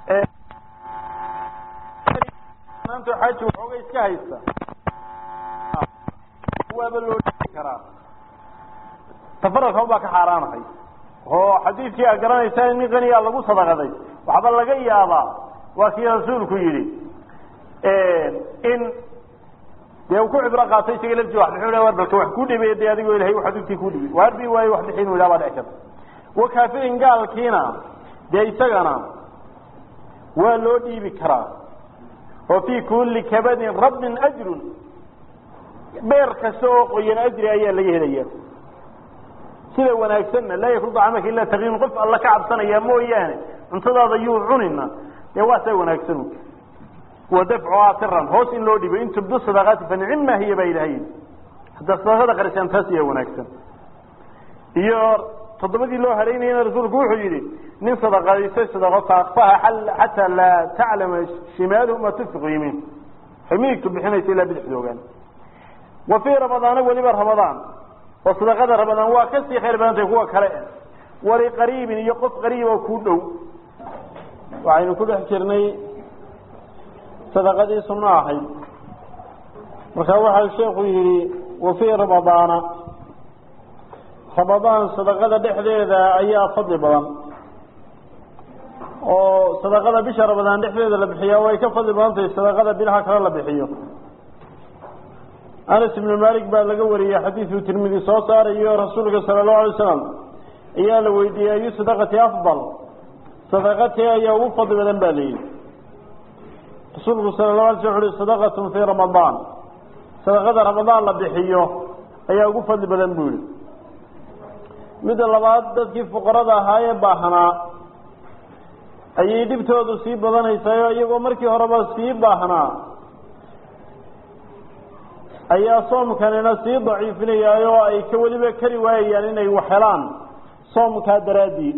maanta xaaji waxooga iska haysta waaba loo dhii karaa tafaraka baa ka xaaraanahay oo xadiidkii aad garanaysaa in nin qaniyaa lagu sadaqaday waxba laga yaabaa waa kii rasuulku yidhi in dee uu ku cibro qaatay isaga lafti wax bixin war balka wax ku dhibay dee adigoo ilahay wax adugtii ku dhibay waar bi waayo wax bixin ilaa baa dhici karta wa kaafirin gaalkiina dee isagana waa loo dhiibi karaa oo fii kulli kabadin rabbin ajrun beer kasta oo qoyan ajri ayaa laga helaya sida wanaagsanna laa yakul dacamaka ila taqiin qof alla ka cabsanaya mooyaane cuntadaada yuu cunina dee waa saa wanaagsan wa dafcuhaa siran hoos in loo dhibo in tubdu sadaqaati fa nicima hiya baa ilahay haddaa sadaqada qarisaan taas ayaa wanaagsan iyo toddobadii loo halaynayana rasuulku wuxuu yidhi nin sadaqadaystay sadaqo faakfaha xataa laa taclama shimaaluhu ma tunfiqu yimiin waxay midigtu bixinaysa ilaa bidixda ogaan wa fii ramadaana weliba ramadaan oo sadaqada ramadaan waa kasii khayr badantay kuwa kale waliqariibin iyo qof qariib oo kuu dhow waxaynu ku dhex jirnay sadaqadii sunno ahayd marka waxaa sheekhu yidhi wa fii ramadaana ramadaan sadaqada dhexdeeda ayaa fadli badan oo sadaqada bisha ramadaan dhexdeeda la bixiyaa way ka fadli badan tahay sadaqada bilaha kale la bixiyo anas ibnu malik baa laga wariyey xadiiduu tirmidi soo saarayo rasuulka sala allahu alay wasalam ayaa la weydiiyey ayu sadaqati afdal sadaqatee ayaa ugu fadli badan ba layidhi rasuulku sala lahu alay slam wuxu uhi sadaqatun fii ramadaan sadaqada ramadaan la bixiyo ayaa ugu fadli badan buu yihi midda labaad dadkii fuqarada ahaa ee baahnaa ayay dhibtoodu sii badanaysayo iyagoo markii horeba sii baahnaa ayaa soomkanina sii daciifinayaayo oo ay ka weliba kari waayayaan inay wax helaan soomkaa daraadii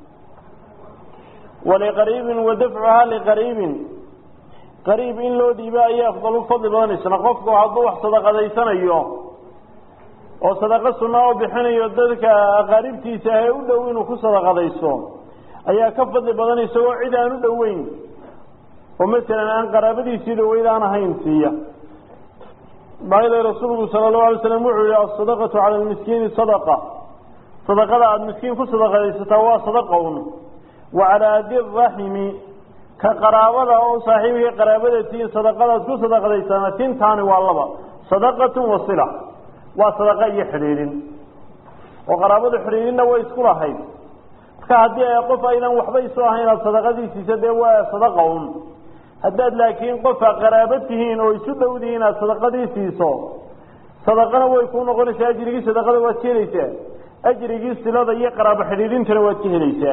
waliqariibin wa dafcuhaa liqariibin qariib in loo dhiibo ayaa afdal u fadli badanaysana qofku hadduu wax sadaqadaysanayo oo sadaqo sunna oo bixinayo dadka aqaaribtiisa ee u dhow inuu ku sadaqadaysto ayaa ka fadli badan isagoo cid aan u dhoweyn oo masalan aan qaraabadiisii dhaweyd aan ahayn siiya maayada rasuulku sala allahu alay slam wuxuu yihi asadaqatu cala lmiskiini sadaqa sadaqada aada miskiin ku sadaqadaysataa waa sadaqa un wa calaa diraximi ka qaraabada oo saaxiibkii qaraabada tiin sadaqadaad ku sadaqadaysana tintaani waa laba sadaqatun wasila waa sadaqa iyo xidhiidhin oo qaraabadu xidhiidhinna way isku lahayd marka haddii ay qof aynan waxba isu ahayn aad sadaqadiisiisa dee waa sadaqa un haddaad laakiin qofa qaraabo tihiin oo isu dhowdihiin inaad sadaqadii siiso sadaqana way kuu noqonaysaa ajrigii sadaqada waad ka helaysaa ajrigii silada iyo qaraabo xidhiidhintana waad ka helaysaa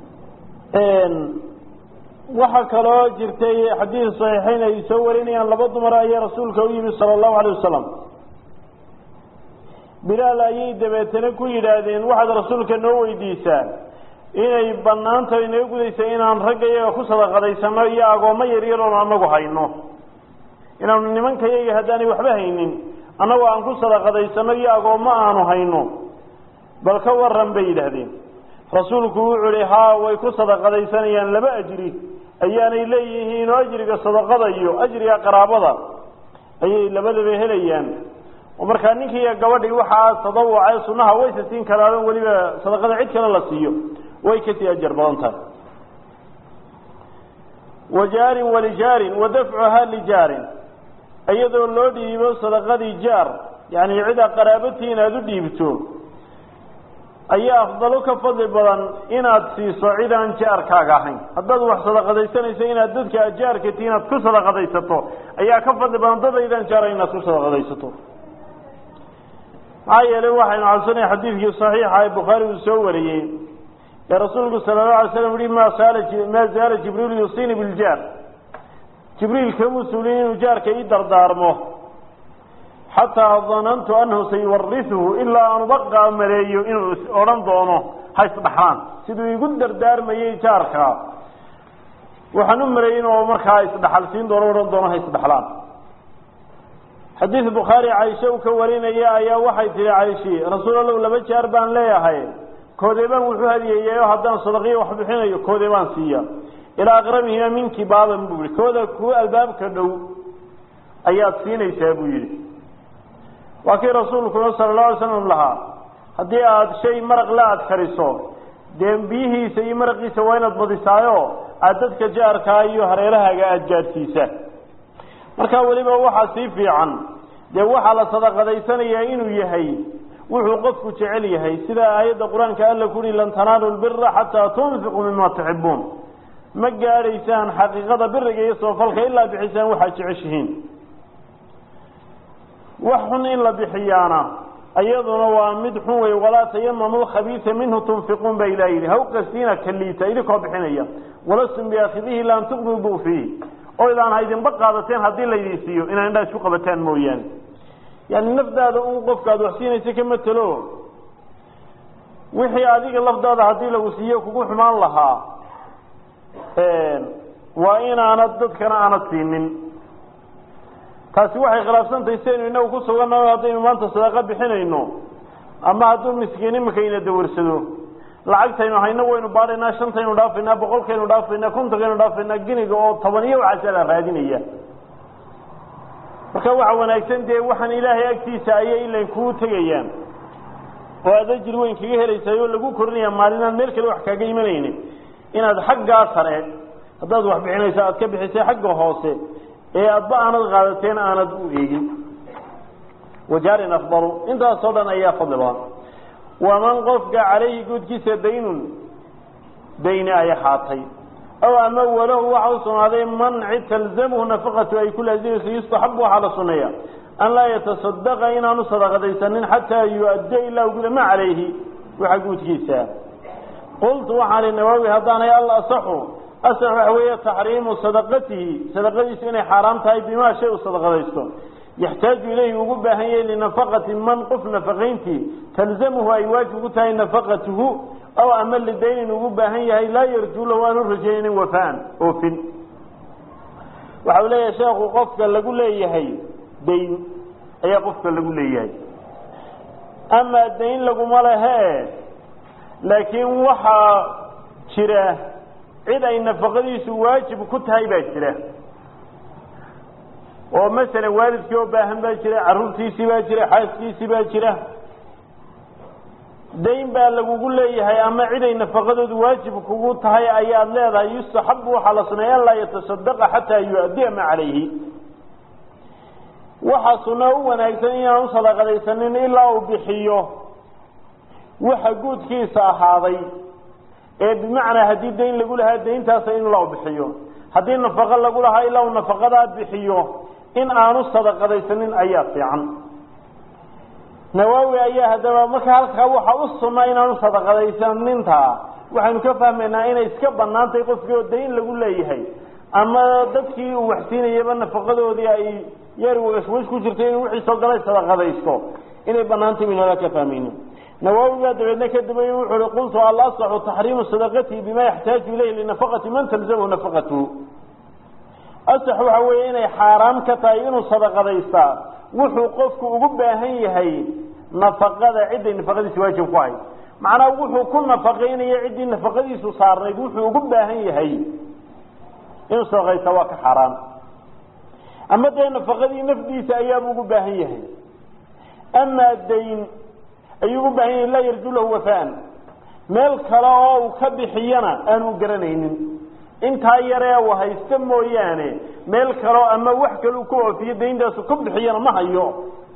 waxaa kaloo jirtay xadiid saxiixeyn ay soo warinayaan laba dumar ayaa rasuulka u yimi sala allahu alayh wasalam bilaal ayay dabeetana ku yidhaahdeen waxaad rasuulka noo weydiisaa inay banaanta inaga gudaysa inaan ragga iyaga ku sadaqadaysano iyo agoommo yaryar oon anagu hayno inaanu nimanka yaga haddaanay waxba haynin annagoo aan ku sadaqadaysano iyo agoommo aanu hayno bal ka waran bay yidhaahdeen rasuulku wuxuu ihi haa way ku sadaqadaysanayaan laba ajri ayaanay leeyihiin oo ajriga sadaqada iyo ajriga qaraabada ayay labadaba helayaan oo markaa ninkiiyo gabadhii waxaa tadawuca sunnaha waysa siin karaan weliba sadaqada cid kale la siiyo way kasii ajar badan tahay wa jaarin walijaarin wa dafcuhaa lijaarin iyadoo loo dhiibo sadaqadii jaar yani cida qaraabatiin aada u dhiibto ayaa afdalo ka fadli badan inaad siiso cid aan jaarkaaga ahayn haddaad wax sadaqadaysanayso inaad dadka ajaarka tii inaad ku sadaqadaysato ayaa ka fadli badan dad aydaan jaara inaad ku sadaqadaysato maxaa yeelay waxaynu cabsanay xadiidkii saxiixa ee bukhaari uu soo wariyey ee rasuulku sala allahu alay slam yihi ma saala maa zaala jibriilu yusiini biljaar jibriil kamuu suulin inuu jaarka ii dardaarmo xataa danantu anahu sayuwarisuhu ilaa aan ubaqa maleeyo inuu odhan doono ha isdhaxlaan siduu igu dardaarmayey jaarka waxaan u maleeyey inuu markaa isdhaxal siin doono odhan doono ha isdhaxlaan xadiid bukhaari caisha uu ka warinaya ayaa waxay tihi caishi rasuul allow laba jaar baan leeyahay koodee baan wuxuu hadiyeeyayo haddaan sadaqiyo wax bixinayo koodee baan siiya ilaa aqrabihima minki baaban buu yihi kooda kuwa albaabka dhow ayaad siinaysaa buu yidhi waa kii rasuulkuna sala allahu alay slam lahaa haddii aada shay maraq la aada kariso dee biyihiisa iyo maraqiisa waa inaad badisaayo aada dadka jaarkaa iyo hareerahaaga aada gaadhsiisa markaa weliba waxaa sii fiican dee waxaa la sadaqadaysanayaa inuu yahay wuxuu qofku jecel yahay sida aayadda qur-aanka alla ku uhi lan tanaalu lbira xataa tunfiquu mima tuxibuun ma gaadhaysaan xaqiiqada biriga iyo soofalka ilaa bixisaan waxaad jeceshihiin wax xun in la bixiyaana iyaduna waa mid xun wey walaa tayamamu lkhabiisa minhu tunfiquun ba ilah yidhi haw qastiina kaliita idinkoo bixinaya walastum biaakidihi ila an tuqbiduu fiihi oo idaan haydinba qaadateen haddii laydin siiyo inaa indhaa isku qabataan mooyaane yani nafdaada un qofka aad wax siinaysa ka matelo wixii adiga lafdaada haddii lagu siiyo kugu xumaan lahaa waa inaanad dadkana aanad siinin taasi waxay khilaafsantahay siaynu inagu ku sugannaho haddaynu maanta sadaqo bixinayno ama hadduu miskiin imika ina dawarsado lacagtaynu hayno waynu baadhaynaa shantaynu dhaafaynaa boqolkaynu dhaafaynaa kontonkaynu dhaafaynaa giniga oo toban iyo waxaasa la raadinaya marka waxa wanaagsan dee waxaan ilaahay agtiisa ayay ilan kuu tegayaan oo aad ajir weyn kaga helaysaay oo lagu korinaya maalinaan meel kale wax kaaga imanaynin inaad xaggaa sare haddaad wax bixinayso aad ka bixisay xagga hoose ee adba aanad qaadateen aanad u eegin wajaarin afdalu intaasoo dhan ayaa fadli badan waman qofka calayhi guudkiisa daynun dayni ay ahaatay aw ama walahu waxa u sugnaaday manci talzamhu nafaqatu ay ku laazimayso yustaxabu waxaa la suneeya an laa yatasadaqa inaanu sadaqadaysanin xataa yu-addiya ilaa guda ma calayhi waxa guudkiisa qultu waxaan ihi nawaawi haddaanay al asaxu asax waxa weeye taxriimu sadaqatihi sadaqadiisu inay xaaraam tahay bimaa shay u sadaqadaysto yaxtaaju ilayhi ugu baahan yahay linafaqati man qof nafaqayntii talzamuhu ay waajib ku tahay nafaqatuhu aw ama lidaynin ugu baahan yahay laa yarjuu lahu aanu rajaynin wafaan oofin waxa uu leeyahay sheekhu qofka lagu leeyahay dayn ayaa qofka lagu leeyahay amaa dayn laguma lehe laakiin waxaa jira cid ay nafaqadiisu waajib ku tahay baa jira oo masalan waalidkii oo baahan baa jira carruurtiisii baa jira xaaskiisii baa jira dayn baa lagugu leeyahay ama ciday nafaqadoodu waajib kugu tahay ayaad leedahay yustaxabu waxaa la suneeya an laa yatasadaqa xataa yu-addiya ma calayhi waxaa sunno u wanaagsan inaan u sadaqadaysanin ilaa uu bixiyo waxa guudkiisa ahaaday ee bimacnaa haddii dayn lagu lahaa dayntaasa in ilaa u bixiyo haddii nafaqo lagu lahaa ilaa uu nafaqadaa bixiyo in aanu sadaqadaysanin ayaa fiican nawaawi ayaa haddaba marka halkaa waxa u sunna inaanu sadaqadaysaninta waxaynu ka fahmaynaa inay iska banaan tahay qofkii oo dayn lagu leeyahay ama dadkii uu waxsiinayaba nafaqadoodii ay yar washwash ku jirtay inuu wixii soo galay sadaqadaysto inay banaantay baynu halkaa ka fahmayno nawaawi baa dabeedna ka dambeeye wuxuu uhi qultu alasaxu taxriimu sadaqatihi bima yaxtaaju ilayhi linafaqati man talzamhu nafaqatuhu asax waxa weeye inay xaaraam ka tahay inuu sadaqadaystaa wuxuu qofku ugu baahan yahay nafaqada cidday nafaqadiisa waajib ku ahayd macnaa wuxuu ku nafaqaynaya ciddii nafaqadiisu saarnayd wuxuu ugu baahan yahay inuu sadaqaysta waa ka xaaraan ama dee nafaqadii nafdiisa ayaabuu ugu baahan yahay amaa dayn ayuu ugu baahan yahay laa yarju lahu wafaan meel kale oo uu ka bixiyana aanu garanaynin intaa yaree uu haysto mooyaane meel kaleo ama wax kale uu ku oofiyo dayntaasu ku bixiyana ma hayo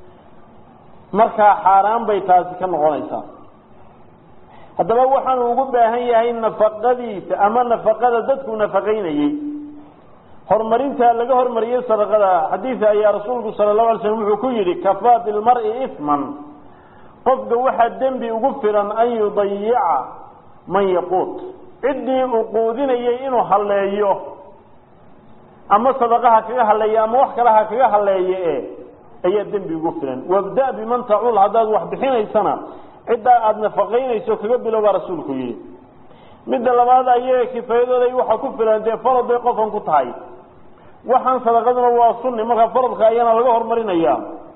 markaa xaaraan bay taasi ka noqonaysaa haddaba waxaanu ugu baahan yahay nafaqadiisa ama nafaqada dadku nafaqaynayey horumarinta laga hormariyey sadaqada xadiida ayaa rasuulku sala allahu alay slam wuxuu ku yidhi kafaa bilmari isman qofka waxaa dembi ugu filan an yudayica man yaquut ciddii uu quudinayay inuu halleeyo ama sadaqaha kaga halleeya ama wax kale ha kaga halleeye e ayaa dembi ugu filan wabda biman tacuul haddaad wax bixinaysana ciddaa aada nafaqaynayso kaga bilow baa rasuulku yidhi midda labaad ayaga kifaayadooda waxaa ku filan dee farad bay qofkan ku tahay waxaan sadaqaduna waa sunni markaa faradka ayaana laga horumarinaya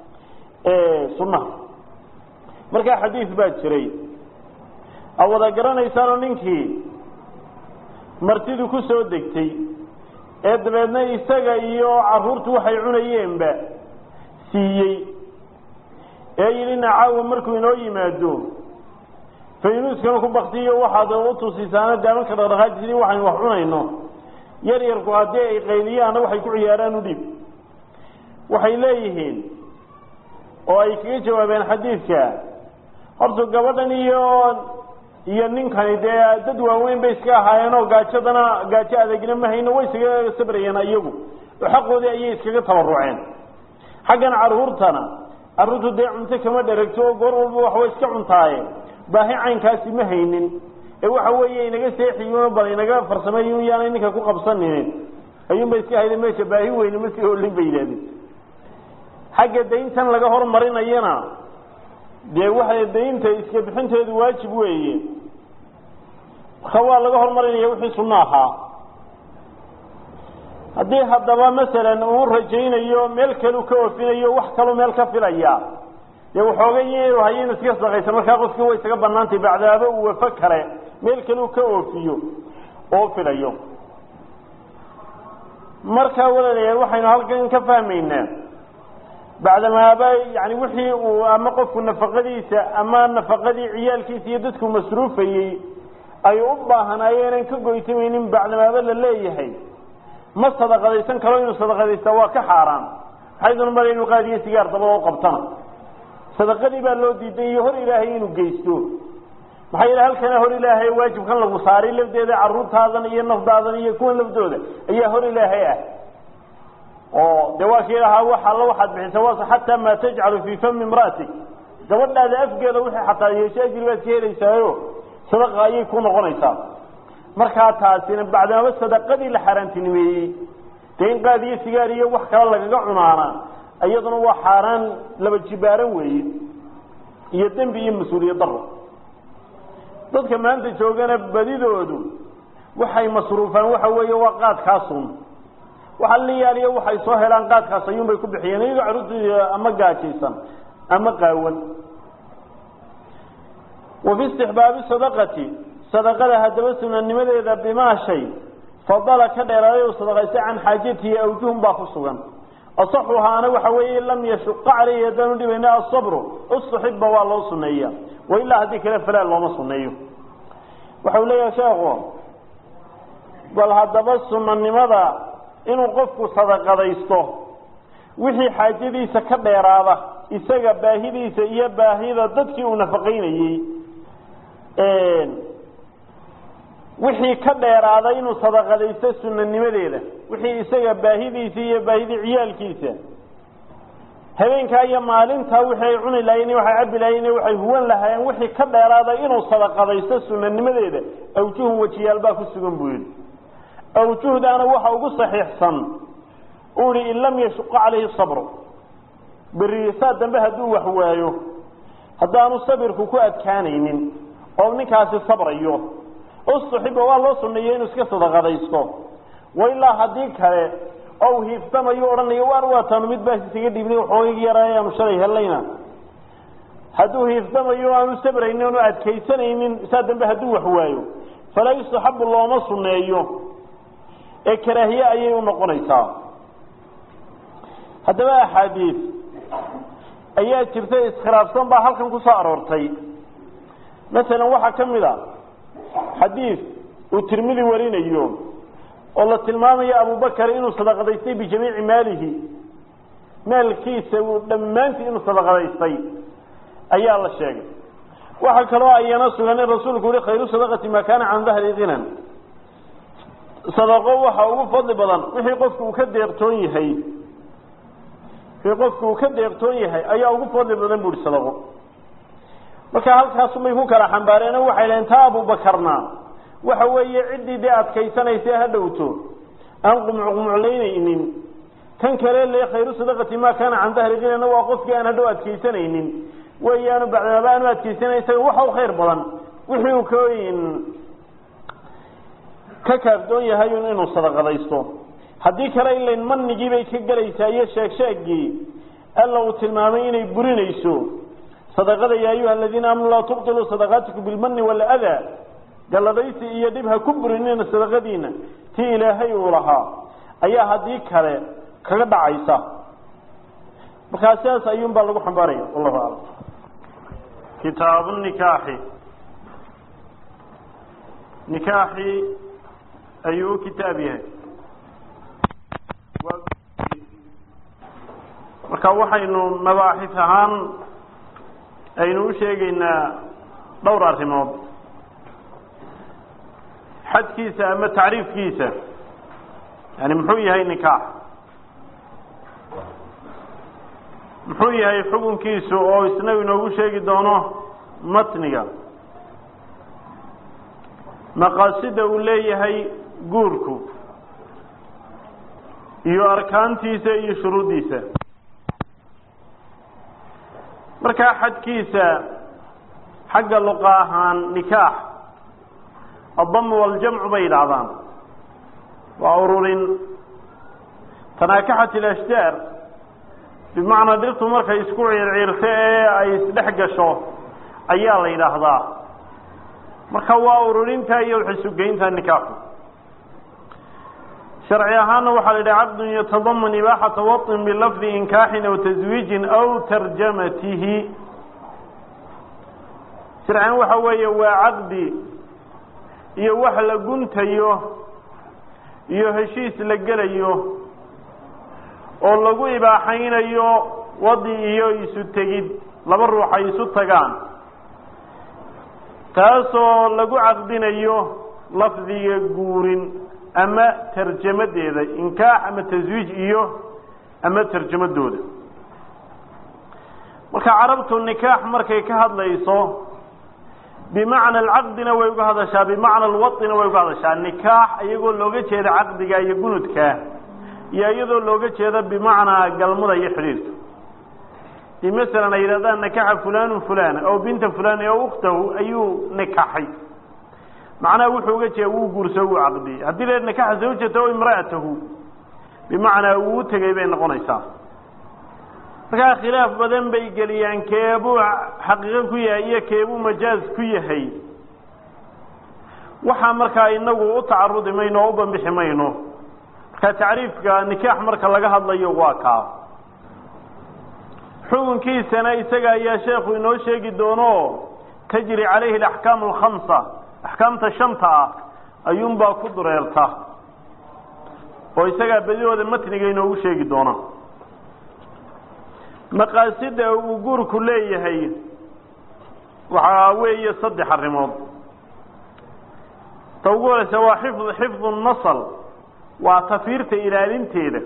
sunnaha markaa xadiis baa jiray a wada garanaysaanoo ninkii martidu ku soo degtay ee dabeedna isaga iyo carruurtu waxay cunayeenba siiyey ee yidhi nacaawa markuu inoo yimaado faynuuskana ku baktiyo waxaad u tusisaana daamanka dhaqdhaqaajisii waxaynu wax cunayno yar yarku haddii ay qayliyaanna waxay ku ciyaaraan u dhib waxay leeyihiin oo ay kaga jawaabeen xadiidka horta gabadhan iyo iyo ninkani dee dad waaweyn bay iska ahaayeen oo gaajadana gaajo adeegna ma hayno way iskaga sabrayeen iyagu oo xaqoodii ayay iskaga tabaruceen xaggan carruurtana carruurtu dee cunto kama dheragto oo goor walba waxbay iska cuntaaye baahi caynkaasi ma haynin ee waxa weeye inaga seexiyo bal inaga farsameeyo yaanay ninka ku qabsanin ayuunba iska hayda meesha baahi weyne ma sii olin bay yidhahdeen xagga dayntan laga hormarinayana dee waxay daynta iska bixinteedu waajib weeye marka waa laga hormarinaya wixii sunno ahaa haddii haddaba masalan uu rajaynayo meel kalu ka oofinayo wax kaloo meel ka filaya dee waxoogay inuu hayo inu iska sadaqaysa markaa qofkii way isaga banaantay bacdaaba uu wafo kale meel kalu ka oofiyo oo filayo markaa walaalayaal waxaynu halkan ka fahmaynaa bacdamaaba yani wixii uu ama qofku nafaqadiisa ama nafaqadii ciyaalkiisa iyo dadku masruufayey ay u baahanaayeenan ka goytamaynin bacdamaaba la leeyahay ma sadaqadaysan karo inuu sadaqadaysta waa ka xaaraan maxayduna mara inuu qaadiyo sigaar dabada u qabtana sadaqadii baa loo diiday iyo hor ilaahay inuu geysto maxaa yidhi halkana hor ilaahay waajibkan lagu saaray lafdeeda carruurtaadan iyo nafdaadan iyo kuwan laftooda ayaa hor ilaahay ah oo de waa kii lahaa wax alla waxaad bixisa was xataa maa tajcalu fii fami imra'atik gabadhaada afgeeda wixii xataa yeesho ajri baad ka helaysaayo sadaqa ayay ku noqonaysaa markaa taasina bacdamaba sadaqadii la xaaraantinimeeyey dee in qaad iyo sigaar iyo wax kale lagaga cunaana iyaduna waa xaaraan laba jibaaran weeye iyo dembi iyo mas-uuliyad daro dadka maanta joogana badidoodu waxay masruufaan waxa weeye waa qaadkaasun waxa la yaaliyo waxay soo helaan qaadkaas ayuunbay ku bixiyeen iyagoo carruurtooda ama gaajaysan ama qaawan wa fi istixbaabi sadaqati sadaqada haddaba sunanimadeeda bimaa shay fadala ka dheeraaday u sadaqaystay can xaajatihi awjuhun baa ku sugan asaxuhaana waxa weeye lam yashuqa caleyhi haddaanu dhibayna asabru usuxiba waa loo suneeya wailaa haddii kale falaa looma suneeyo waxau leeyahay sheekhu bal haddaba sunanimada inuu qofku sadaqadaysto wixii xaajadiisa ka dheeraada isaga baahidiisa iyo baahida dadkii uu nafaqaynayey wixii ka dheeraaday inuu sadaqadaysto sunanimadeeda wixii isaga baahidiisa iyo baahidii ciyaalkiisa habeenkaa iyo maalintaa wixii ay cuni lahayen waxay cabi lahayen waxay huwan lahaayeen wixii ka dheeraaday inuu sadaqadaysto sunanimadeeda awjuhun wejiyaal baa ku sugan buu yidhi awjuhdaana waxa ugu saxiixsan uu ihi in lam yashuqa calayhi sabru beri saa dambe hadduu wax waayo haddaanu sabirku ku adkaanaynin oo ninkaasi sabrayo usuxiba waa loo suneeyey inuu iska sadaqadaysto wailaa haddii kale ou hiiftamayo odhanayo waar waataanu mid baas isaga dhiibnay waxoogayga yaraa aanu shalay helayna hadduu hiiftamayo aanu sabraynin oonu adkaysanaynin saa dambe hadduu wax waayo falaa yustaxabu looma suneeyo ee karaahiye ayay u noqonaysaa haddaba axaadiis ayaa jirta iskhilaafsan baa halkan ku soo aroortay masalan waxaa ka mid a xadiis uu tirmidi warinayo oo la tilmaamayo abubakar inuu sadaqadaystay bijamiici maalihi maalkiisa uu dhammaantii inuu sadaqadaystay ayaa la sheegay waxaa kaloo ayana sugan in rasuulku yihi khayru sadaqati maa kaana can dahri ginan sadaqo waxa ugu fadli badan wixii qofku uu ka deeqtoon yahay wixii qofku uu ka deeqtoon yahay ayaa ugu fadli badan bu uhi sadaqo marka halkaasubay ku kala xambaareen oo waxay dhaheen taa abubakarna waxa weeye ciddii dee adkaysanaysa ha dhowto aan qumucqumuclaynaynin kan kale le khayru sadaqati maa kaana can dahri kinana waa qofkii aan hadhow adkaysanaynin weeyaanu bacdamaaba aanu adkaysanay isaga waxa u khayr badan wixii uu kain ka kaafdoon yahay inuu sadaqadaysto haddii kale ilayn manigii bay ka gelaysaa iyo sheegsheegii alla uu tilmaamay inay burinayso sadaqada ya ayuha aladiina aamanuu laa tubtiluu sadaqaatikum bilmani waladaa galladaysi iyo dhib ha ku burinina sadaqadiina tii ilaahay uu lahaa ayaa haddii kale kaga dhacaysa markaa sidaas ayuun baa lagu xambaaraya wallahu aclam kitaabu nikaaxi nikaaxi ayuu u kitaab yahay marka waxaynu mabaaxis ahaan aynu u sheegaynaa dhowr arrimood xadkiisa ama tacriifkiisa yani muxuu yahay nikaax muxuu yahay xukunkiisu oo isna inoogu sheegi doono matniga maqaasida uu leeyahay guurku iyo arkaantiisa iyo shuruuddiisa markaa xadkiisa xagga luqa ahaan nikaax addamu waljamcu bay yidhaahdaan waa ururin tanaakaxat ilashjaar bimacnaa dhirtu markay isku ciirciirto ee ay isdhex gasho ayaa la yidhaahdaa marka waa ururinta iyo waxisugeynta nikaaxu sharci ahaanna waxaa la yidhaha caqdun yatadaman ibaaxata waطin bilafdi inkaaxin aw taswiijin aw tarjamatihi sharcian waxa weeye waa caqdi iyo wax la guntayo iyo heshiis la gelayo oo lagu ibaaxaynayo wadi iyo isu tegid laba ruux ay isu tagaan taasoo lagu caqdinayo lafdiga guurin ama tarjamadeeda inkaax ama taswiij iyo ama tarjamadooda marka carabtu nikaax markay ka hadlayso bimacna alcaqdina way uga hadashaa bimacna alwaina way uga hadashaa nikaax iyagoo looga jeeda caqdiga iyo gunudka iyo iyadoo looga jeeda bimacnaa galmada iyo xidhiirka i masalan ay yidhahdaan nakaxa fulanu fulana aw binta fulani aw ukhtahu ayuu nikaxay macnaha wuxuu uga jeeda wuu guurso wuu caqdiyey haddii la nakaxa zawjata o imra'atahu bimacnaa wuu tegay bay noqonaysaa markaa khilaaf badan bay geliyaan keebuu xaqiiqo ku yahay iyo keebuu majaaz ku yahay waxaa markaa inagu u tacarudi mayno oo u bambixi mayno marka tacriifka nikaax marka laga hadlayo waa kaa xukunkiisana isaga ayaa sheekhu inoo sheegi doono tajri calayhi alaxkaamu alkhamsa axkaamta shanta ah ayuunbaa ku dureerta oo isagaa bedihooda matniga inoogu sheegi doona maqaasida uu guurku leeyahay waxaa weeye saddex arrimood ta ugu horeysa waa xifd xifdu nasl waa tafiirta ilaalinteeda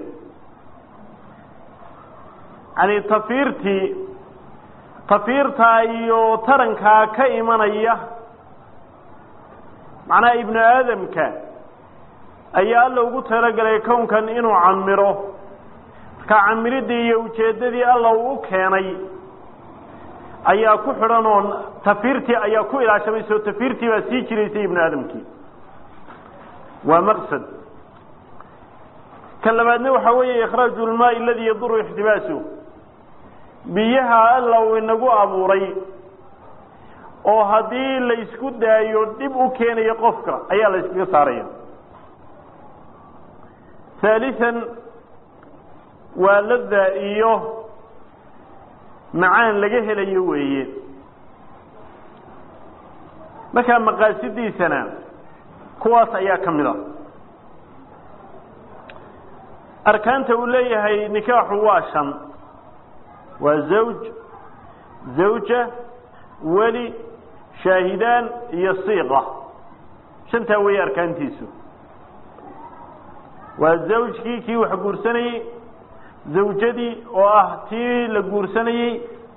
yani tafiirtii tafiirtaa iyo tarankaa ka imanaya macnaha ibnu aadamka ayaa alla ugu talagelay kownkan inuu camiro marka camiridii iyo ujeeddadii alla uu u keenay ayaa ku xidhan oo tafiirtii ayaa ku ilaashamaysa oo tafiirtii baa sii jiraysay ibnu aadamkii waa maqsad ka labaadna waxaa weeye ikhraaju lmaai aladii yaduru ixtibaasu biyaha alla uu inagu abuuray oo haddii la isku daayo dhib u keenayo qofka ayaa la iskaga saaraya haalian waa lada iyo macaan laga helayo weeye markaa maqaasidiisana kuwaas ayaa ka mid a arkaanta uu leeyahay nikaaxu waa shan waa zawj zawja weli shaahidaan iyo siiqa shantaa weeye arkaantiisu waa zawjkii kii wax guursanayey zawjadii oo ah tii la guursanayey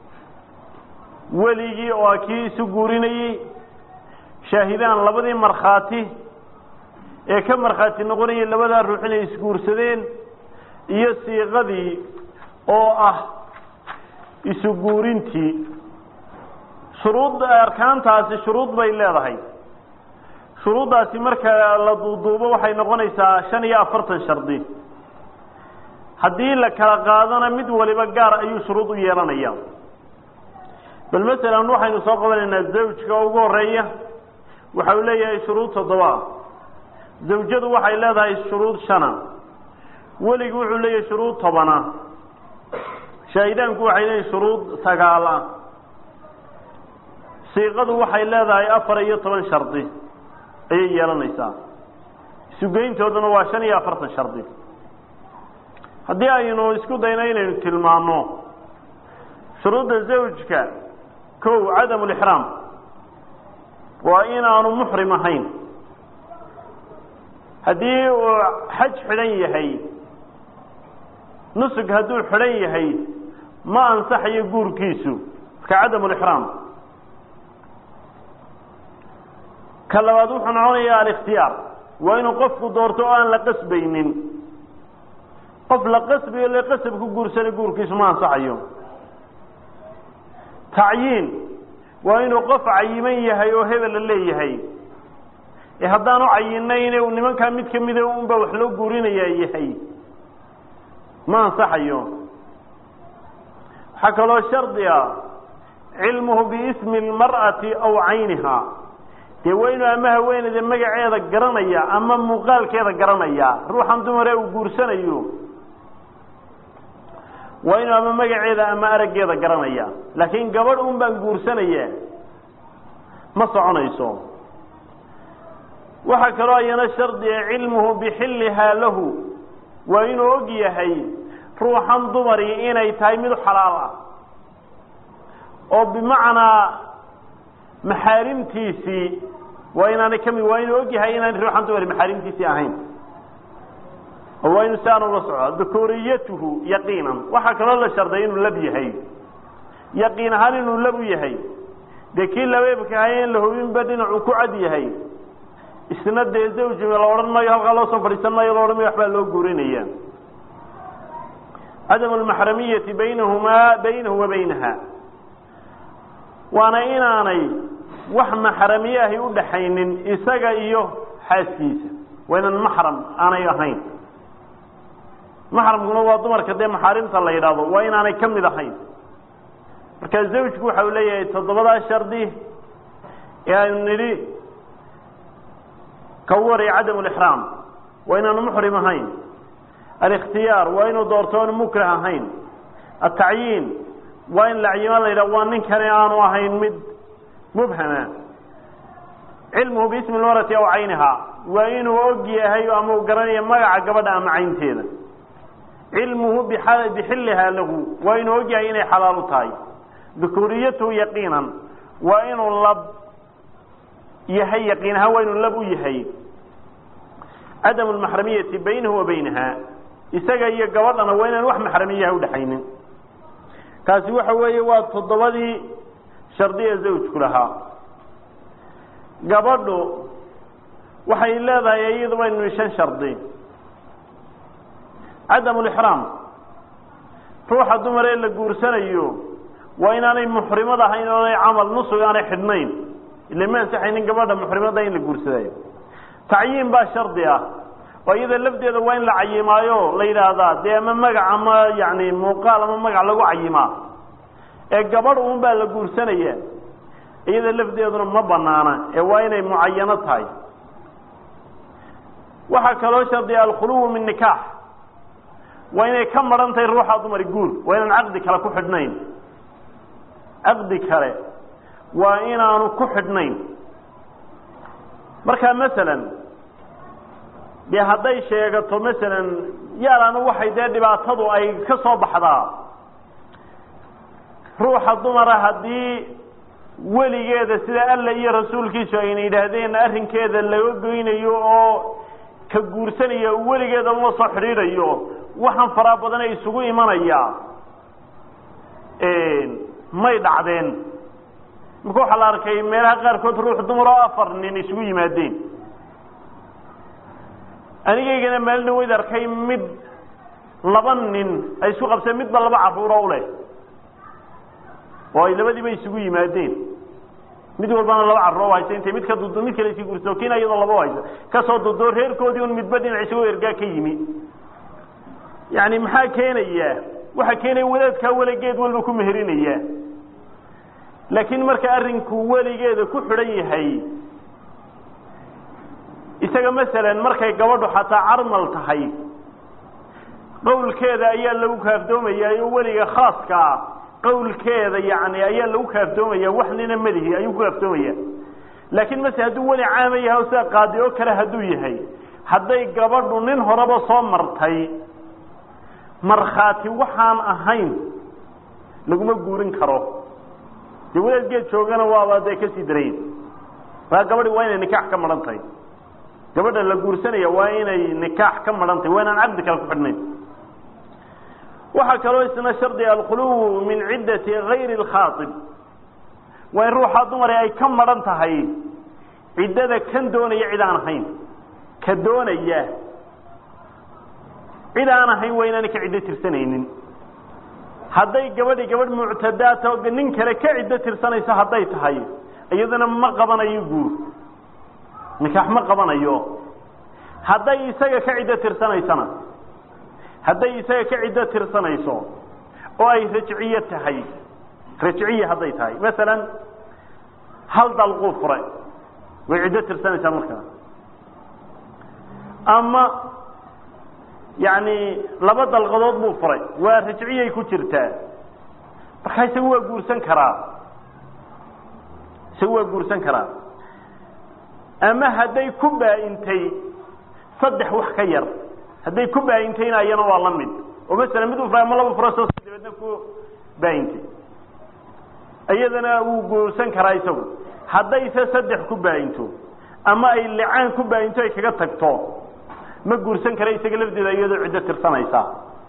weligii oo ah kii isu guurinayey shaahidaan labadii markhaati ee ka markhaati noqonayay labadaa ruux inay isguursadeen iyo siiqadii oo ah isu guurintii shuruud arkaantaasi shuruud bay leedahay shuruuddaasi marka la duuduubo waxay noqonaysaa shan iyo afartan shardi haddii la kala qaadana mid waliba gaar ayuu shuruud u yeelanaya bal masalan waxaynu soo qabanaynaa zawjka ugu horeeya waxa uu leeyahay shuruud toddoba zawjadu waxay leedahay shuruud shana weligu wuxuu leeyahay shuruud tobana shaahidaanku waxay leeyihin shuruud sagaala siiqadu waxay leedahay afar iyo toban shardi ayay yeelanaysaa isugeyntooduna waa shan iyo afartan shardi haddii aynu isku dayno inaynu tilmaano shuruudda zawjka kow cadamu lixraam waa inaanu muxrim ahayn haddii uu xaj xidhan yahay nusug hadduu xidhan yahay ma ansaxayo guurkiisu marka cadamu lixraam ka labaad wuxuu noconayaa alikhtiyaar waa inuu qofku doorto oo aan la qasbaynin qof la qasbayo le qasab ku guursana guurkiisu ma ansaxayo tacyiin waa inuu qof cayiman yahay oo hebel la leeyahay ee haddaan u cayinayne uu nimankaa mid kamida unba wax loo guurinayaa yahay ma ansaxayo waxaa kaloo shardi ah cilmuhu biismi lmar'ati aw cayniha dee waa inuu ama haweeneyda magaceeda garanaya ama muuqaalkeeda garanaya ruuxan dumare uu guursanayo waa inuu ama magaceeda ama araggeeda garanaya laakiin gabadh un baan guursanaya ma soconayso waxaa kaloo ayana shardiga cilmuhu bixillihaa lahu waa inuu og yahay ruuxan dumari inay tahay mid xalaal ah oo bimacnaa maxaarimtiisii waa inaanay kamid waa inuu og yahay inaanay ruuxan dumari maxaarimtiisii ahayn oo waa inu si aan ula soco dukuuriyatuhu yaqiinan waxaa kaloo la sharday inuu lab yahay yaqiin ahaan inuu lab u yahay dee kii labeebka ahay in la hubinba dhinacuu ku cad yahay isna dee zawji la odhan maayo halkaa loo soo fadhiisan maayo la odhan mayo waxbaa loo guurinaya cadamu almaxramiyati baynahumaa baynahu wa baynaha waana inaanay wax maxramiye ahi u dhaxaynin isaga iyo xaaskiisa waa inaan maxram aanay ahayn maxramkuna waa dumarka dee maxaarimta la yidhaahdo waa inaanay ka mid ahayn marka zawjku waxa uu leeyahay toddobadaa shardi ee aynu nidhi ka u waraya cadamu lixraam waa inaanu muxrim ahayn alikhtiyaar waa inuu doorto oonu mukrah ahayn atacyiin waa in lacyima la yidhah waa ninkani aanu ahayn mid mubhama cilmuhu biismi lmarati aw cayniha waa inuu og yahay ama uu garanaya magaca gabadha ama caynteeda cilmuhu bixillihaa lahu waa inuu og yahay inay xalaal u tahay dukuuriyatuhu yaqiinan waa inuu lab yahay yaqiin ahaan waa inuu lab u yahay cadamu lmaxramiyati baynahu wa baynaha isaga iyo gabadhana waa inaan wax maxramiyaha udhaxaynin kaasi waxa weeye waa toddobadii shardiya zawjku lahaa gabadhu waxay leedahay iyaduba inu shan shardi cadamu lixraam ruuxa dumar ee la guursanayo waa inaanay muxrimad ahayn oonay camal nusug aanay xidhnayn ila ma ansaxaynin gabadha muxrimada in la guursadayo tacyiin baa shardi ah oo iyada lafdeeda waa in la cayimaayo la yidhaahdaa dee ama magac ama yani muuqaal ama magac lagu cayimaa ee gabadh uun baa la guursanaya iyada lafdeeduna ma banaana ee waa inay mucayano tahay waxaa kaloo shardiya alkhuluwu min nikaax waa inay ka maran tahay ruuxa dumari guur waa inaan caqdi kale ku xidhnayn caqdi kale waa inaanu ku xidhnayn marka masalan dee hadday sheegato masalan yaalaanu waxay dee dhibaatadu ay ka soo baxdaa ruuxa dumara haddii weligeeda sida alla iyo rasuulkiisu ayna yidhaahdeen arrinkeeda laga goynayo oo ka guursanaya weligeeda uma soo xidhiidhayo waxaan faraa badana isugu imanayaa may dhacdeen marka waxaa la arkay meelaha qaarkood ruux dumar oo afar nin isugu yimaadeen anigaygana maalina wayd arkay mid laba nin ay isku qabseen midba laba carruuro u leh oo ay labadiiba isugu yimaadeen mid walbana laba carruuro haysa intay mid ka dudo mid kale isii gurso kiina iyadoo laba haysa kasoo dudo reerkoodii un midba dhinac isagoo ergaa ka yimi yani maxaa keenaya waxaa keenaya wadaadkaa weligeed walba ku meherinaya laakiin marka arrinku weligeeda ku xidhan yahay isaga masalan markay gabadhu xataa carmal tahay qowlkeeda ayaa lagu kaafdoomayaa oo weliga khaaska ah qowlkeeda yani ayaa lagu kaafdoomaya wax nina madihi ayuu ku kaafdoomaya laakiin mase hadduu weli caama yahay o sida qaadi oo kale hadduu yahay hadday gabadhu nin horeba soo martay markhaati waxaan ahayn laguma guurin karo dee wadaad geed joogana waaba dee kasii darayn maa gabadhi waa inay nikaax ka maran tahay gabadha la guursanaya waa inay nikaax ka maran tahay waa inaan caqdi kale ku xidhnayn waxaa kaloo isna shardi alkhuluw min ciddati gayri اlkhaaib waa in ruuxaa dumare ay ka maran tahay ciddada kan doonaya cid aan ahayn ka doonaya cid aan ahayn waa inaanay ka ciddo tirsanaynin hadday gabadhi gabadh muctadaata oo nin kale ka ciddo tirsanayso hadday tahay iyadana ma qabanayo guur nikaax ma qabanayo hadday isaga ka ciddo tirsanaysana hadday isaga ka ciddo tirsanayso oo ay rajciye tahay rajciye hadday tahay masalan hal dalquu fure way ciddo tirsanaysaa markaa ama yani laba dalqadood buu furay waa rajciyay ku jirtaa markaa isaga waa guursan karaa isaga waa guursan karaa ama hadday ku baa-intay saddex wax ka yar hadday ku baa-intayna iyana waa la mid oo masalan mid u furay ama laba fura soo dabeedna ku baa-intay iyadana wuu guursan karaa isagu haddayse saddex ku baa-into ama ay licaan ku baa-into ay kaga tagto ma guursan kara isaga lafdeeda iyadoo ciddo tirsanaysa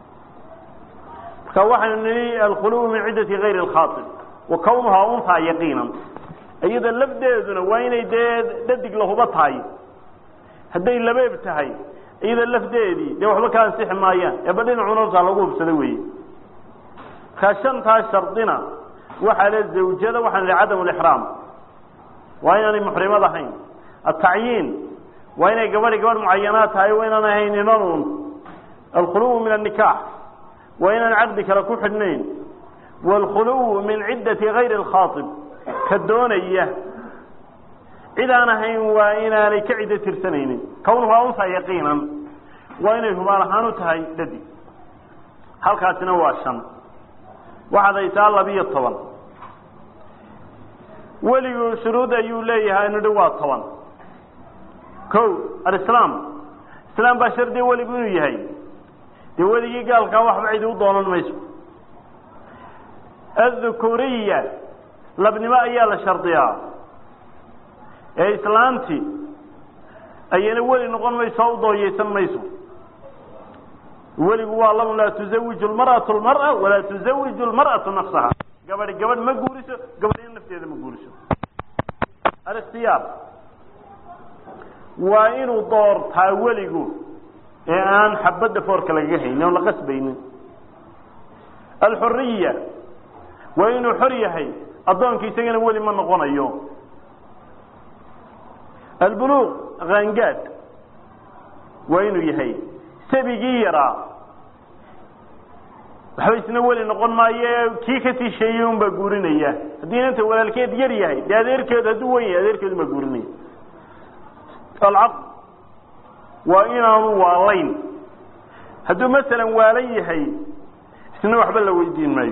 marka waxaynu nihi alkhuluw min ciddati gayri اlkhaaib wa kawnuhaa unhaa yaqiinan iyada lafdeeduna waa inay dee dhadig lahuba tahay hadday labeeb tahay iyada lafdeedii dee waxba ka ansixi maayaan eeba dhinacuna hortaa lagu hubsada weeye markaa shantaas shardina waxaa le zawjada waxaan ihi cadam lixraam waa inaanay muxrimad ahayn atacyiin waa inay gabadhi gabadh mucayanaad tahay waa inaan ahayn inanun alkhuluw min annikaax waa inaan caqdi kale ku xidhnayn waalkhuluw min ciddati gayri alkhaaib ka doonaya cid aan ahayn waa inaanay ka ciddo tirsanaynin kawnuhaa untaa yaqiinan waa inay hubaal ahaan u tahay dhadig halkaasina waa shan waxaad haysaa labiyo toban weligu shuruud ayuu leeyahay nidhi waa toban ko alislaam islaam baa shardiya weligu inuu yahay dee weligii gaalkaa waxba cidi u doonan mayso addukuriya labnimo ayaa la shardiyaa ee islaanti ayana weli noqon mayso oo u dooyeysan mayso weligu waa laba laa tuzawiju lmar'atu lmar'a walaa tuzawiju lmar'atu nafsaha gabadhi gabadh ma guuriso gabadhina nafteeda ma guuriso alikhtiyaar waa inuu doortaa weligu ee aan xabadda foorka lagaga haynin oon la qasbaynin alxuriya waa inuu xor yahay addoonka isagana weli ma noqonayo albuluuq qaangaad waa inuu yahay sabigii yaraa waxba isna weli noqon maayo kii kasii sheeyey un baa guurinaya haddii inanta walaalkeed yar yahay dee adeerkeed hadduu wen yahay adeerkeedu baa guurinaya alcaqd waa inaanu waalayn hadduu masalan waalan yahay isna waxba la weydiin maayo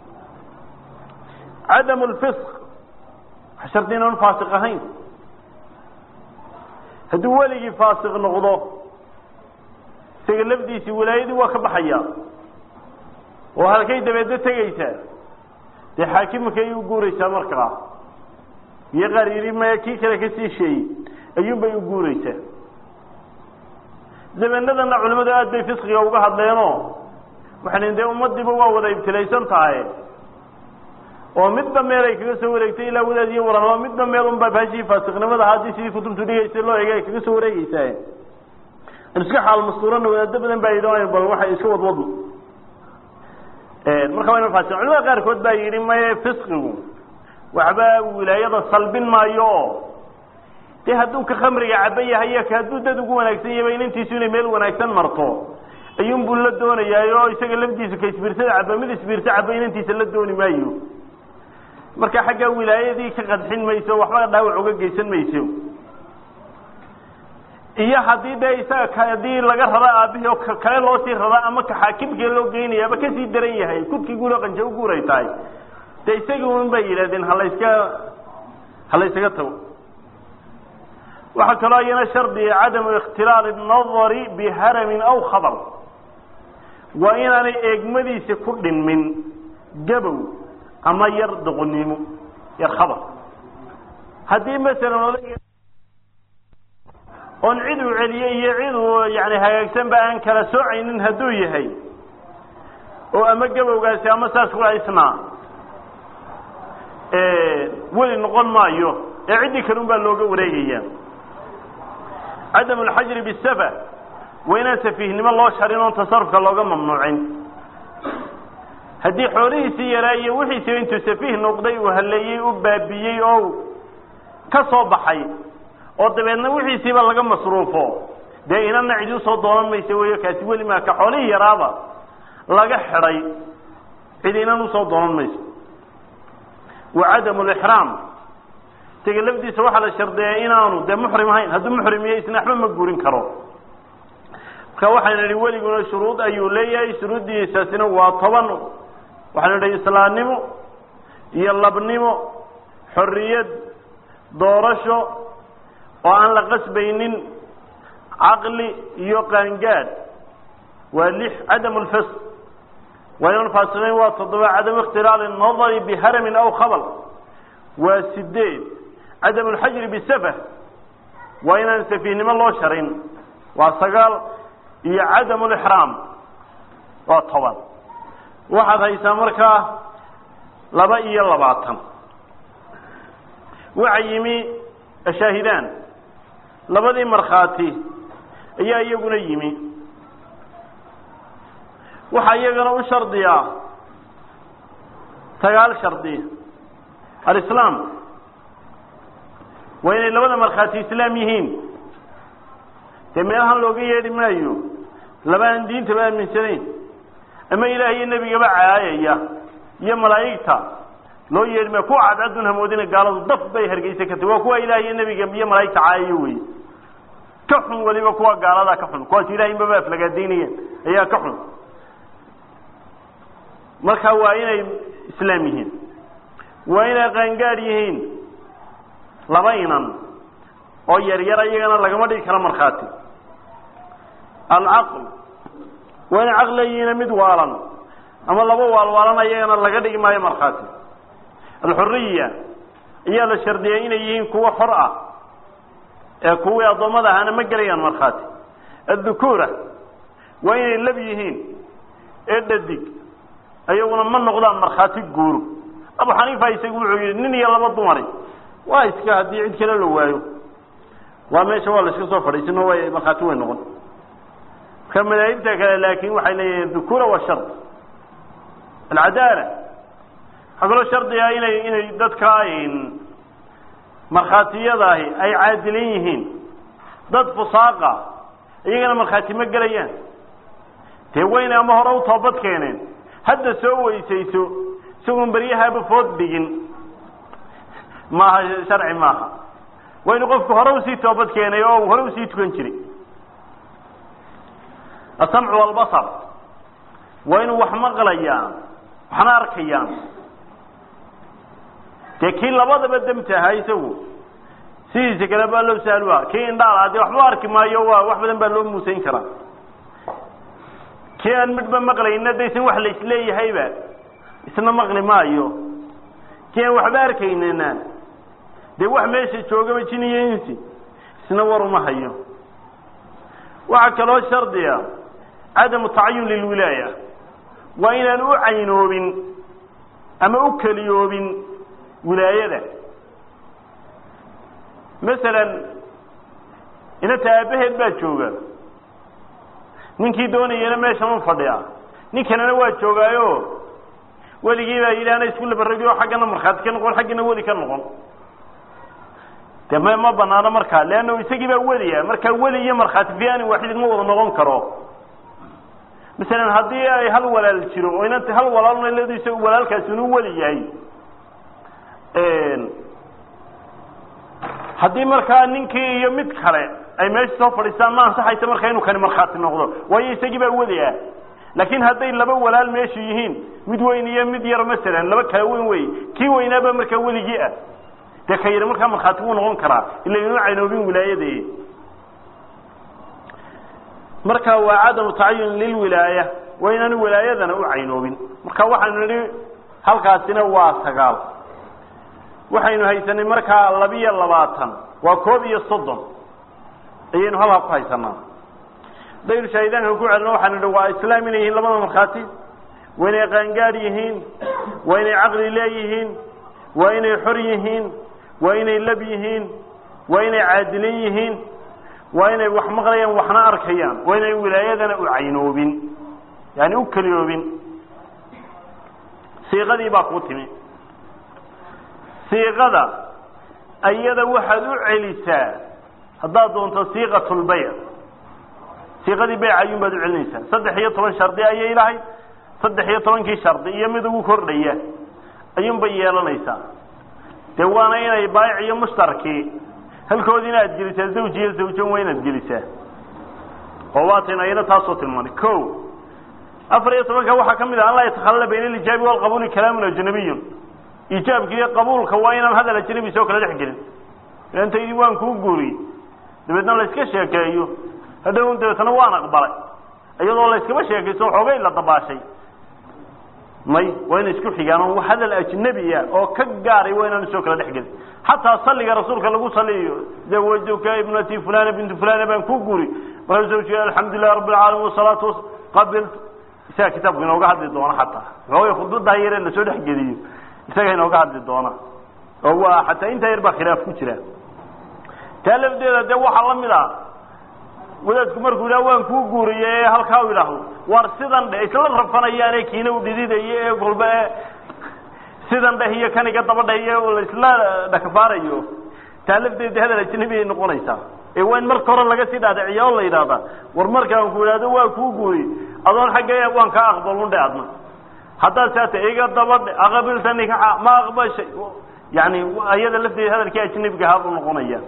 cadamu lfisq waxa shardi inaanu faasiq ahayn hadduu weligii faasiq noqdo isaga lafdiisii wilaayadii waa ka baxaya oo halkay dabeedna tegaysaa dee xaakimka ay u guuraysaa markaa iyo qaar yidhi maya kii kale kasii sheeyey ayuunbay u guuraysaa zamanadana culimadu aad bay fisqiga uga hadleenoo waxay dee ummadiiba waa wada ibtilaysan tahay oo midba meel ay kaga soo wareegtay ilaa wadaad iyo waran oo midba meel unbaa baashii faasiqnimada haddii sidii kutubtu dhigaysa loo eega ay kaga soo wareegeysaa iska xaal mastuurana wadaado badan baa yidhi bal waxay iska wadwadno marka waa fasi culimada qaarkood baa yidhi maye fisqigu waxba wilaayada salbin maayo o dee hadduu ka khamriga caba yahay hadduu dad ugu wanaagsan yahaba inantiisu inay meel wanaagsan marto ayuunbuu la doonayaa oo isaga lafdiisu ka isbiirsada caba mid isbiirsa caba inantiisa la dooni maayo marka xaggaa wilaayadii ka qadxin mayso waxba dhaawac uga geysan mayso iyo haddii dee isaga haddii laga rada aabihii oo kale loo sii radaa ama ka xaakimkii loo geynayaaba kasii daran yahay kudkii guuro qanja u guuray tahay de isagii un bay yidhahdeen halayska halaysaga tago waxaa kaloo iyana shardiga cadamu ikhtilaali nadari biharamin aw khabal waa inaanay eegmadiisa ku dhinmin gabow ama yar doqonnimo yar khabar haddii masalan odayga oon cid uu celiyey iyo cid uu yani hagaagsanba aan kala soocaynin hadduu yahay oo ama gabowgaasi ama saas ku isnaa weli noqon maayo ee ciddii kalun baa looga wareegaya cadamu alxajri bisafa waa inaan safiihnimo loo sharin oon tasarufka looga mamnuucin haddii xoolihiisii yaraa iyo wixiisiiba intuu safiih noqday uu halleeyey u baabiyey oo ka soo baxay oo dabeedna wixiisiiba laga masruufo dee inana cidi usoo doonan maysa wey kaasi weli maa ka xoolihii yaraaba laga xidhay cid inan usoo doonan mayso wa cadamu lixraam isaga lafdiisa waxaa la shardeeya inaanu dee muxrim ahayn hadduu muxrimiyo isna waxba ma guurin karo marka waxaynu idhi weliguna shuruud ayuu leeyahay shuruuddiisaasina waa toban waxaynu idhi islaamnimo iyo labnimo xorriyad doorasho oo aan la qasbaynin caqli iyo qaangaad waa lix cadamu lfisq waa inaan faasiqayn waa toddoba cadamu ikhtilaali nadari biharamin aw khabal waa sideed cadamu lxajri bisafah waa inaan safiihnimo loo sharin waa sagaal iyo cadamu lixraam waa toban waxaad haysaa markaa laba iyo labaatan waxa yimi ashaahidaan labadii markhaati ayaa iyaguna yimi waxaa iyagana u shardiyaa sagaal shardi alislaam waa inay labada markhaati islaam yihiin dee meelahan looga yeedhi maayo laba aan diintaba aaminsanayn ama ilaah iyo nebigaba caayaya iyo malaa'igta loo yeedhi maayo kuwa cadcadun hamoodina gaaladu daf bay hargeysa ka tahi waa kuwa ilaah iyo nebiga iyo malaa'igta caayayo wey ka xun weliba kuwa gaaladaa ka xun kuwaas ilahay inbaba aflagaadaynayeen ayaa ka xun marka waa inay islaam yihiin waa inay qaangaad yihiin laba inan oo yar yar iyagana lagama dhigi karo markhaati alcaql waa inay caqli leeyihiina mid waalan ama laba waalwaalan ayagana laga dhigi maayo markhaati alxuriya ayaa la shardiyay inay yihiin kuwo xor ah ee kuwii addoommada ahaana ma gelayaan markhaati addukuura waa inay lab yihiin ee dhadig ayaguna ma noqdaan markhaati guuro abu xaniifa isagu wuxuu yidhi nin iyo laba dumari waa iska haddii cid kale la waayo waa meesha waa la iska soo fadhiisino way markhaati way noqon marka madaahibta kale laakin waxay leeyihiin dukura waa shard alcadaala waxaa kaloo shardiga inay inay dadka markhaatiyadaahi ay caadilan yihiin dad fusaaqa iyagana markhaati ma gelayaan dee wayna ama hore u toobad keeneen hadda soo weysayso isagoon beryahaaba food dhigin maaha sharci maaha waa inu qofku hore usii toobad keenay oo hore usii tukan jiray asamcu walbasar waa inuu wax maqlayaan waxna arkayaan dee kii labadaba demta ahaa isagu sidiisa kale baa loo saalua kii indhaala dee waxba arki maayo waa wax badan baa loo muusayn karaa kii aan midhba maqlayna daysan wax laisleeyahayba isna maqli maayo kii aan waxba arkaynana dee wax meesha joogaba jin iyo insi isna war uma hayo waxaa kaloo shardiga cadamu tacayun lilwilaaya waa inaan u caynoobin ama u keliyoobin wilaayada masalan inanta aabaheed baa jooga ninkii doonayana meeshan u fadhiya nin kalena waa joogaayo weligii baa yidhi ana isku labaragi oo xaggana markhaati ka noqon xaggana weli ka noqon de ma ma banaano markaa leanna isagii baa weliya markaa weli iyo markhaati fi anin waaxidin ma wada noqon karo masalan haddii ay hal walaal jiro oo inanta hal walaalna leedu isagu walaalkaasi inuu weli yahay haddii markaa ninkii iyo mid kale ay meesha soo fadhiistaan ma ansaxaysa marka inuu kani markhaati noqdo waayo isagii baa wadaya laakiin hadday laba walaal meeshu yihiin mid weyn iyo mid yar masalan laba kala weyn wey kii weynaaba markaa weligii ah dee ka yidhi markaa markhaati wuu noqon karaa ila inuu caynoobin wilaayade marka waa cadamu tacayun lilwilaaya waa inaanu wilaayadana u caynoobin marka waxaanu nidhi halkaasina waa sagaal waxaynu haysanay markaa labiyo labaatan waa koob iyo soddon ayaynu halkaa ku haysanaa daynu shaahidaanka ku celino waxaanu nidhi waa islaam inay yihiin labada markhaati waa inay qaangaad yihiin waa inay caqli leeyihiin waa inay xor yihiin waa inay lab yihiin waa inay caadilin yihiin waa inay wax maqlayaan waxna arkayaan waa inay wilaayadana u caynoobin yani u keliyoobin siiqadii baa kuu timi siiqada ayada waxaad u celisaa haddaad doonto siiqat lbayc siiqadii bayc ayuun baad u celinaysaa saddex iyo toban shardi ayay lahayd saddex iyo tobankii shardi iyo mid ugu kordhaya ayuunbay yeelanaysaa dee waana inay baayic iyo mushtarkii halkoodiina aad gelisaa zawj iyo zawjan waa inaad gelisaa oo waataynu ayana taasoo tilmaanay ko afar iyo tobanka waxaa ka mid ah an laa yatakhallala bayna alijaabi walqabuuli kalaamun ajnabiyun ijaabka iyo qabuulka waa inaan hadal ajnabi soo kala dhex gelin intaydii waan kuu guuriyey dabeedna la iska sheekeeyo hadhow dabeetna waan aqbalay iyadoo la iskaba sheekayso xoogay la dabaashay may waa inay isku xigaan oo hadal ajnabiya oo ka gaaray waa inaan soo kala dhex gelin xataa salliga rasuulka lagu saliyo zawajtuka ibnati fulana bintu fulana baan ku guuri markaasuu zawjiga alxamdulilah rabbi alcaalamiin wasalaatu qabiltu isaga kitaabku inooga hadli doono xataa xoogay khudbadaa yare lasoo dhex geliyo isaga inooga hadli doona oo waa xataa intaa yar baa khilaaf ku jira taa lafdeeda dee waxaa la mid ah wadaadku markuu yidhaha waan kuu guuriye ee halkaa u idhaahdo war sidan dhe isla rafanayaane kiina u dhididayo ee golba e sidan dheh iyo kaniga daba dheh iyo laisla dhakafaarayo taa lafdeeda hadal ajnabi ay noqonaysaa ee waa in marka hore laga sii dhaadhiciya oo la yidhaahda war markaan ku idhahdo waa kuu guuriye adoon xagga waan kaa aqbalun dhe adna haddaad saata iga dabadhe aqabilta nikaxa ma aqbashay yani ayada lafteeda hadalkii ajnabiga ahaa buu noqonaya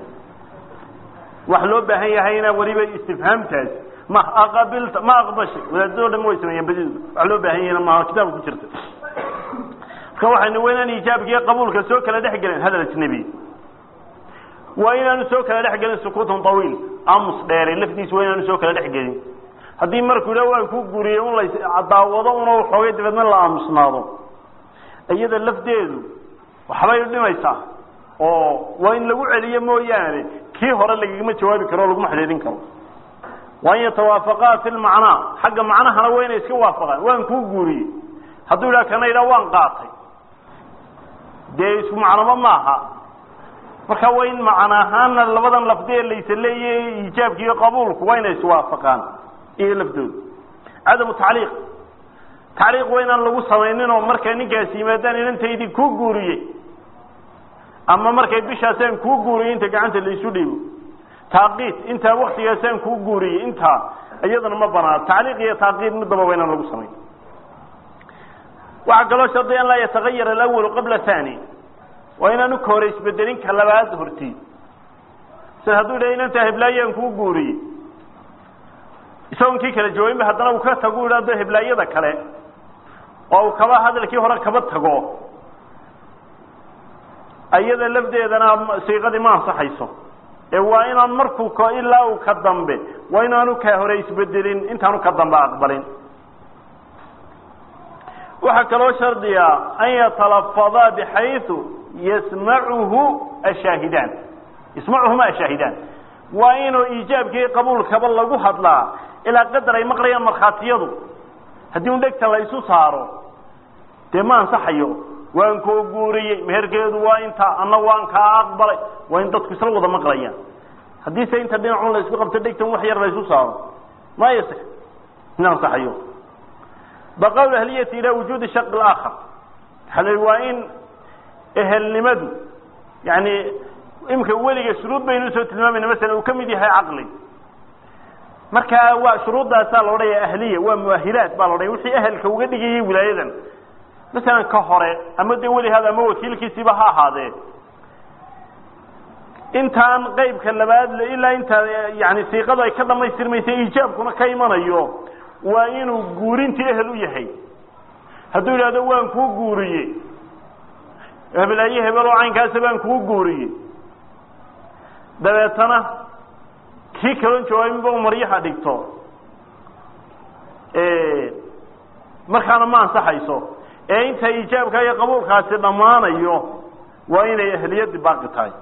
wax loo baahan yahayna weliba istifhaamtaas ma aqabilta ma aqbashay wadaadadoo dhan way sameeyeen badidu wax loo baahan yahayna maaha kitaabka ku jirta marka waxaynu waa inaan ijaabka iyo qabuulka soo kala dhex gelin hadal ajnabi waa inaanu soo kala dhex gelin sukuutun tawiil amus dheere laftiisa waa inaanu soo kala dhex gelin haddii markuu dha waan ku guriyey un la daawado una xoogay dabeedna la aamusnaado iyada lafdeedu waxbay dhimaysaa oo waa in lagu celiyo mooyaane kii hore lagagama jawaabi karo o laguma xidhiidhin karo waa in yatawaafaqaa fi lmacnaa xagga macnahana waa inay iska waafaqaan waan kuu guuriyey hadduu yidhaha kana yidhaha waan qaatay dee isku macnoba maaha marka waa in macna ahaana labadan lafdee laysa leeyahay iijaabka iyo qabuulku waa inay iswaafaqaan iyo laftooda cadamu tacliiq tacliiq waa inaan lagu samaynin oo markay ninkaasi yimaadaan inantaydii kuu guuriyey ama markay bishaasaan kuu guuriyey inta gacanta laisu dhiibo taaqiid intaa waktigaasaan kuu guuriyey intaa iyadana ma banaano tacliiq iyo taaqiid midaba waa inaan lagu samayn waxaa kaloo shardiya an laa yatagayar alawalu qabla thani waa inaanu ka hore isbedelin ka labaad horti sida hadduu yidhaha inantaa heblaayaan kuu guuriyey isagoon kii kala jawaabinba haddana uu ka tagu idhaahdo heblaayada kale oo uu kaba hadalkii hore kaba tago iyada lafdeedana siiqadii ma ansaxayso ee waa inaan markuu k ilaa uu ka dambe waa inaanu ka hore isbedelin intaanu ka dambe aqbalin waxaa kaloo shardiya an yatalafadaa bxayu yasmacuhu ashaahidaan yasmacuhuma ashaahidaan waa inuu iijaabkii qabuulkaba lagu hadlaa ilaa qadar ay maqlayaan markhaatiyadu haddii un dhegta la isu saaro dee ma ansaxayo waan koo guuriyey meherkeedu waa intaa anna waan kaa aqbalay waa in dadku isla wada maqlayaan haddii se inta dhinacun la isku qabto dhegtan wax yar la isu saaro ma yasix in ansaxayo baqawl ahliyati ilaa wujuudi shaq اlaakhar waxaa la waa in ehelnimadu yani imika weliga shuruud baynu usoo tilmaamayna masala uu ka mid yahay caqli markaa waa shuruuddaasaa la odhanaya ahliya waa muahilaat baa la odhanya wixii ahelka uga dhigayay wilaayadan masalan ka hore ama dee weli hada ama wakiilkiisiiba ha ahaadee intaan qeybka labaad ilaa intaa yani siiqadu ay ka dhamaystirmaysa iijaabkuna ka imanayo waa inuu guurintii ehel u yahay hadduu yidhahdo waan kuu guuriye hebelaaye hebel oo caynkaasa baan kuu guuriye dabeetana kii kalon jawaabinba u maryaha dhigto markaana ma ansaxayso ee inta iijaabka iyo qabuulkaasi dhammaanayo waa inay ehliyadii baaqi tahay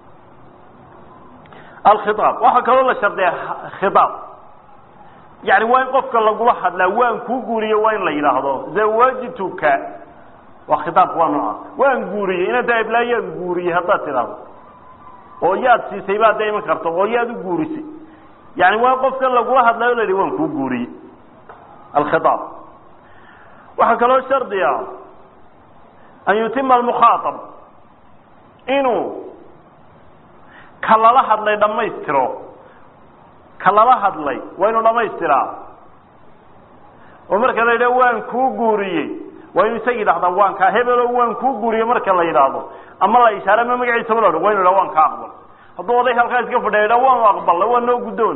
alkhiaab waxaa kaloo la shardiya khiaab yani waa in qofka lagula hadlaa waan kuu guuriye waa in la yidhaahdo zawajtuka waa khitaabka waa nooca waan guuriyey inaad taa iblaayaan guuriyey haddaad tidhaahdo oo yaad siisay baad da iman karto oo yaad u guurisay yani waa qofka lagula hadlayo la yidhi waan kuu guuriyey alkhiaab waxaa kaloo shardiya an yutima almukhaaab inuu ka lala hadlay dhammaystiro ka lala hadlay waa inuu dhamaystiraa oo marka la yidhaho waan kuu guuriyey waa inuu isagii dhahdaa waan kaa hebelo waan kuu guuriye marka la yidhaahdo ama la ishaare ama magaciisaba la waa inu yidhaha waan kaa aqbal hadduu oday halkaa iska fadhiya yidhaha waanu aqbalnay waa noo guddoon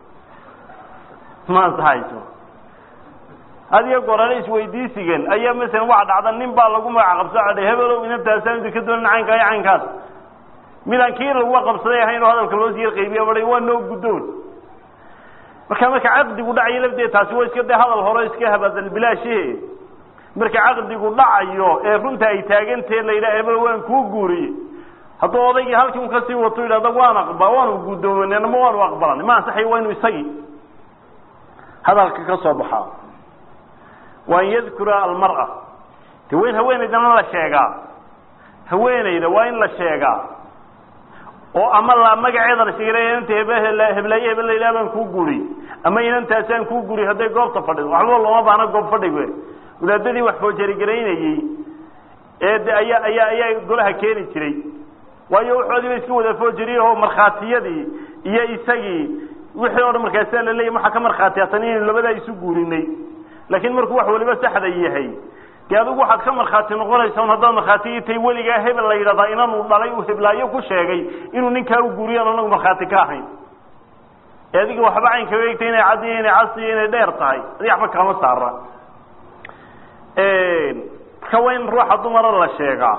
ma ansaxayso adiga gorale isweydiisigan ayaa masalan waxa dhacda nin baa lagu magac qabso hebelow inantaasaan idinka doonin caynkaa iyo caynkaas midaan kii lagu qabsaday ahayn oo hadalka loo siyar qaybiya bahay waa noo guddoon marka marka caqdigu dhacayo lafteed taasi waa iska de hadal hore iska habadal bilaashe marka caqdigu dhacayo ee runta ay taagantee la yidhaha hebel waan kuu guuriyey hadduu odaygii halkii un kasii wato yidhahda waan aqba waanu guddoomanay ama waanu aqbalanay ma ansaxayo waa inu isagii hadalka ka soo baxaa waa an yadkura almar'a de wayn haweenaydana la sheegaa haweenayda waa in la sheegaa oo ama la magaceeda la sheegay inanta hebel heblaaye hebel la yidhaha baan kuu guuriyey ama inantaasaan kuu guuriyey hadday goobta fadhido waxba looma baahna goob fadhiga wadaadadii wax foojarigareynayey ee de ayaa ayaa ayaa golaha keeni jiray waayo waxoodii ba iska wada foojariye oo markhaatiyadii iyo isagii wixii o dhan markaasaa la leeyay waxaa ka markhaatiyatan inaynu labadaa isu guurinay laakiin markuu wax waliba saxda yahay dee adigu waxaad ka markhaati noqonaysa un haddaad markhaati tay weligaa hebel la yidhahdaa inanuu dhalay uu heblaayo ku sheegay inuu ninkaa u guuriyaan anagu markhaati ka ahayn ee adiga waxba cayn kaga egtay inay cad iyo inay cas iyo inay dheer tahay adi waxba kama saara marka waa in ruuxa dumara la sheegaa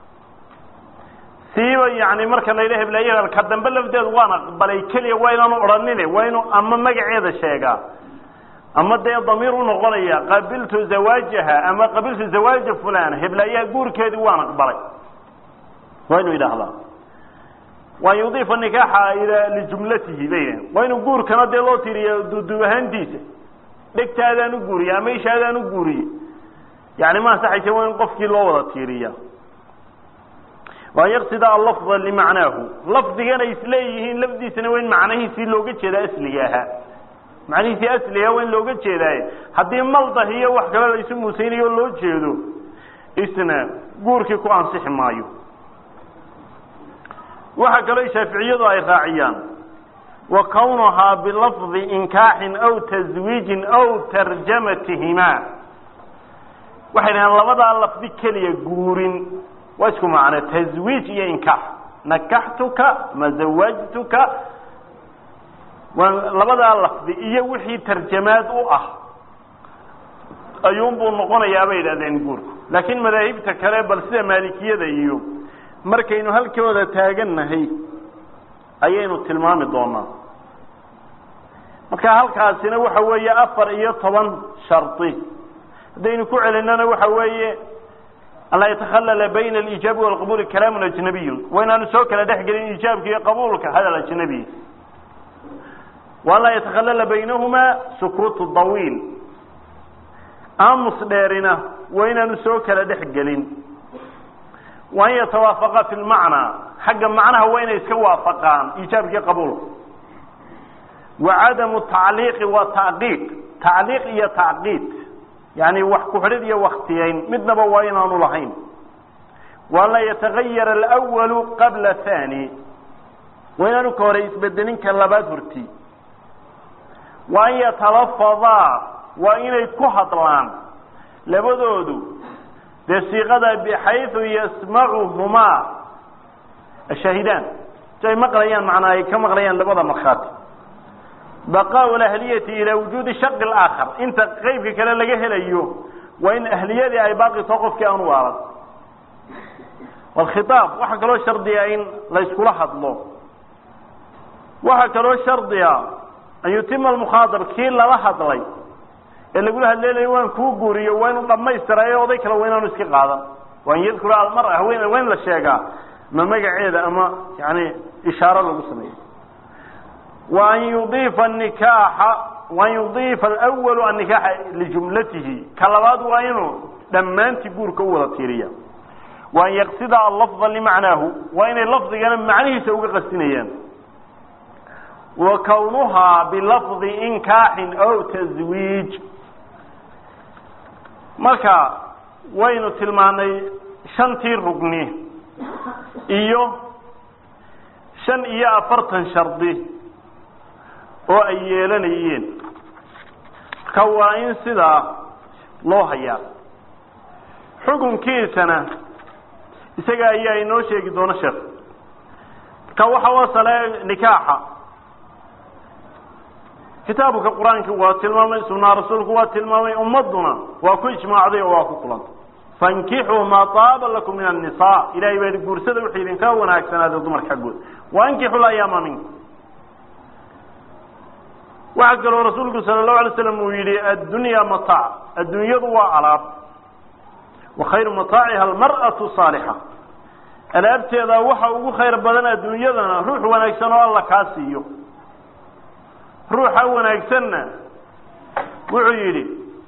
siiba yani marka la yidha heblaaye ka dambe lafteedu waan aqbalay keliya waa inaanu odhanine waa inuu ama magaceeda sheegaa ama dee damiir unoqonaya qabiltu zawaajaha ama qabiltu zawaaja fulana heblaayaha guurkeedii waan aqbalay waa inuu yidhaahdaa waan yudiifa nikaaxa ila lijumlatihi bay waa inuu guurkana dee loo tiriya duuduub ahaantiisa dhegtaadaan u guuriye ama ishaadaan u guuriye yani ma ansaxaysa waa in qofkii loo wada tiiriya waan yaqsida allafda limacnaahu lafdigana isleeyihiin lafdiisana waa in macnahiisii looga jeedaa asliga ahaa macnihiisii asliga waa in looga jeedaaye haddii maldah iyo wax kale la isu muusaynayo loo jeedo isna guurkii ku ansixi maayo waxaa kaloo shaaficiyadu ay raaciyaan wa kawnuhaa bilafdi inkaaxin aw taswiijin aw tarjamatihima waxay dhahaan labadaa lafdi keliya guurin waa isku macno taswiij iyo inkaax nakaxtuka ma zawajtuka labadaa lafdi iyo wixii tarjamaad u ah ayuunbuu noqonayaa bay yidhahdeen guurku laakiin madaahibta kale bal sida maalikiyada iyo markaynu halkooda taagannahay ayaynu tilmaami doonaa marka halkaasina waxa weeye afar iyo toban shardi haddaynu ku celinana waxa weeye an laa yatakhalala bayna alijaabi walqabuuli kalaamun ajnabiyun waa inaanu soo kala dhex gelin iijaabka iyo qabuulka hadal ajnabiy waan laa yatakhalala baynahumaa sukuutu dawiil aamus dheerina waa inaanu soo kala dhex gelin waa an yatawaafaqa fi lmacnaa xagga macnaha waa inay iska waafaqaan iijaabkii qabuulka wa cadamu tacliiqi wa tacqiiq tacliiq iyo tacqiid yani wax ku-xidhid iyo waktiyeyn midnaba waa inaanu lahayn waan laa yatagayara alwalu qabla thani waa inaanu ka hore isbedelin ka labaad horti wa an yatalafadaa waa inay ku hadlaan labadoodu dee siiqada bixayu yasmacuhumaa ashaahidaan si ay maqlayaan macnaa ay ka maqlayaan labada markhaati baqaau lahliyati ilaa wujuudi shaqi laakhar inta qeybka kale laga helayo waa in ahliyadii ay baaqi too qofkii aan u waalan walkhitaab waxaa kaloo shardiga in la yskula hadlo waxaa kaloo shardiga an yutima almukhaadab kii lala hadlay ee lagula hadleelayo waan kuu guuriyo waa inuu dhamaystirayo oday kale waa inaanu iska qaadan waa in yadkura almara haween waa in la sheegaa ma magaceeda ama yani ishaaro lagu sameeyo wa an yudiifa nikaaxa wa an yudiifa alwalu annikaaxa lijumlatihi ka labaad waa inuu dhammaantii guurka u wada tiiriya wa an yaqsida allafda limacnaahu waa inay lafdigana macnihiisa uga qasdinayaan wa kawnuhaa bilafdi inkaaxin aw taswiij marka waynu tilmaanay shantii rugni iyo shan iyo afartan shardi oo ay yeelanayeen marka waa in sidaa loo hayaa xukunkiisana isaga ayaa inoo sheegi doona sheekh marka waxa wasale nikaaxa kitaabka qur-aanka waa tilmaamay sunaa rasuulku waa tilmaamay ummaduna waa ku ijmaacday oo waa ku kulantay fankixuu maa taaba lakum min annisaa ilahay baa guursada wuxuu idinka wanaagsanaada dumarka xaggooda waankixu layaama minkum waxaa kaloo rasuulku sala allahu alay slam uu yihi addunya mataac adduunyadu waa alaab wa khayru mataaciha almar'atu saalixa alaabteeda waxa ugu khayr badan adduunyadana ruux wanaagsan oo alla kaa siiyo ruuxa wanaagsanna wuxuu yidhi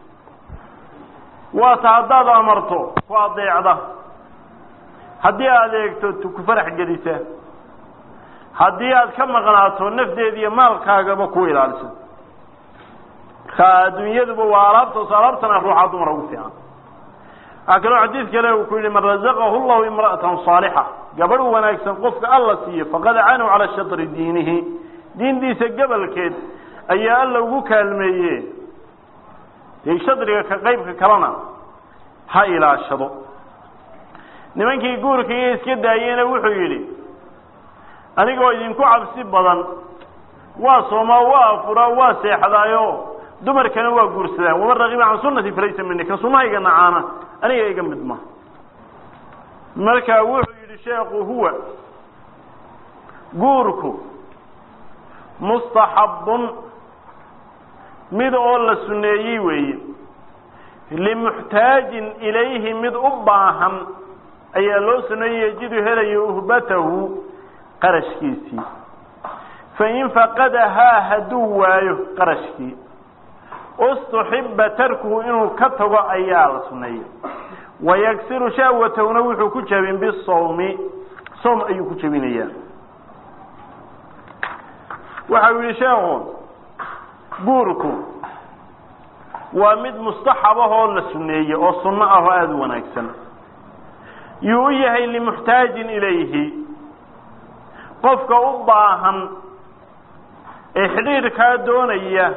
waata haddaad amarto ku adeecda haddii aad eegto ku farax gelisa haddii aad ka maqnaato nafdeeda iyo maalkaagaba ku ilaalisa marka adduunyaduba waa alaabtaas alaabtana ruuxa dumar ugu fiican waxaa kaloo xadiid kale uu ku yihi man razaqahu llahu imra'atan saalixa gabadh wanaagsan qofka alla siiyo faqad canow calaa shatri diinihi diintiisa gabalkeed ayaa alla ugu kaalmeeye dee shadriga ka qaybka kalena ha ilaashado nimankii guurka iyo iska daayeyna wuxuu yidhi anigoo idinku cabsi badan waa soomaa waa afuraa waa seexdaayo dumarkana waa guursadaan waman rakiba can sunati falaysa mini ka sunahayga nacaana aniga iga mid ma marka wuxuu yidhi sheekhu huwa guurku mustaxabun mid oo la suneeyey weeye limuxtaajin ilayhi mid u baahan ayaa loo suneeyey yajidu helayo uhbatahu qarashkiisii fain faqadahaa hadduu waayo qarashkii ustuxiba tarkuhu inuu ka tago ayaa la suneeyey wayaksiru shahwatahuna wuxuu ku jabin bisawmi sawm ayuu ku jabinayaa waxa uu yihi sheekhu guurku waa mid mustaxab ah oo la suneeye oo sunno ah oo aada u wanaagsan yuu u yahay limuxtaajin ilayhi qofka u baahan ee xidhiidhkaa doonaya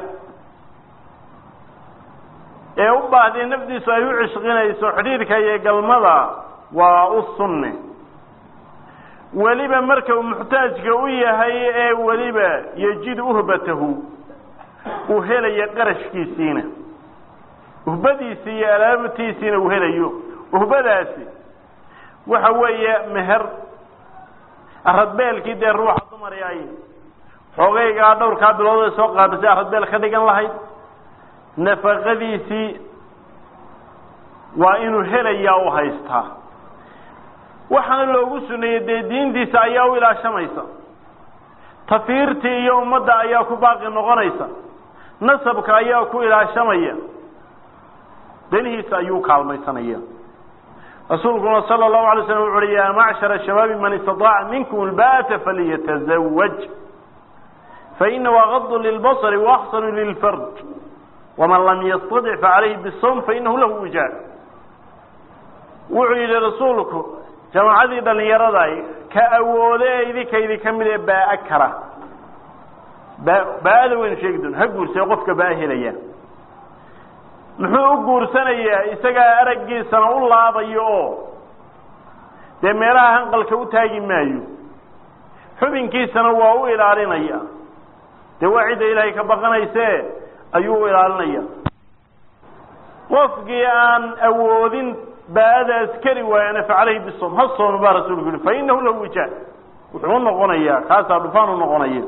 ee u baahdee nafdiisu ay u cishqinayso xidhiidhka iyo galmada waa u sunne weliba marka uu muxtaajka u yahay ee weliba yejid uhbatahu uu helayo qarashkiisiina uhbadiisi iyo alaabtiisiina uu helayo uhbadaasi waxa weeye meher aradbeelkii dee ruuxa dumari ay xoogaygaa dhowrkaa bilood ay soo qaadasay aradbeel ka dhigan lahayd nafaqadiisii waa inuu helayaa u haystaa waxaana loogu suneeyey dee diintiisa ayaa u ilaashamaysa tafiirtii iyo ummadda ayaa ku baaqi noqonaysa nasabka ayaa ku ilaashamaya danihiisa ayuu kaalmaysanaya rasuulkuna sala allahu alay slam wuxu uhi yaa macshara shabaabi man istataaca minkum alba'ata faliyatazawaj fainahu agadu lilbasri waaxsanu lilfarj waman lam yastadic facalayhi bisawm fainahu lahu wijaar wuxuu yidhi rasuulku jamaacadii dhalinyarada ka awoode ee idinka idinka mid ee baa kara ba baa-ada waynu sheegi doona ha guursay qofka baa helaya muxuu u guursanayaa isagaa araggiisana u laabayo oo dee meelaha hanqalka u taagi maayo xubinkiisana waa u ilaalinaya dee waa cidda ilaahay ka baqanayse ayuu u ilaalinaya qofkii aan awoodin baada askari waayana facaleyhi bisom ha soomo baa rasuulku yihi fa inahu lahu wijaa wuxuu unoqonayaa kaasaa dhufaan unoqonaya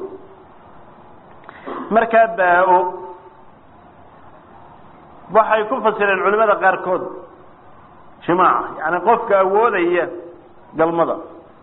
markaa baa-o waxay ku fasireen culimada qaarkood jimaaca yani qofka awoodaya galmada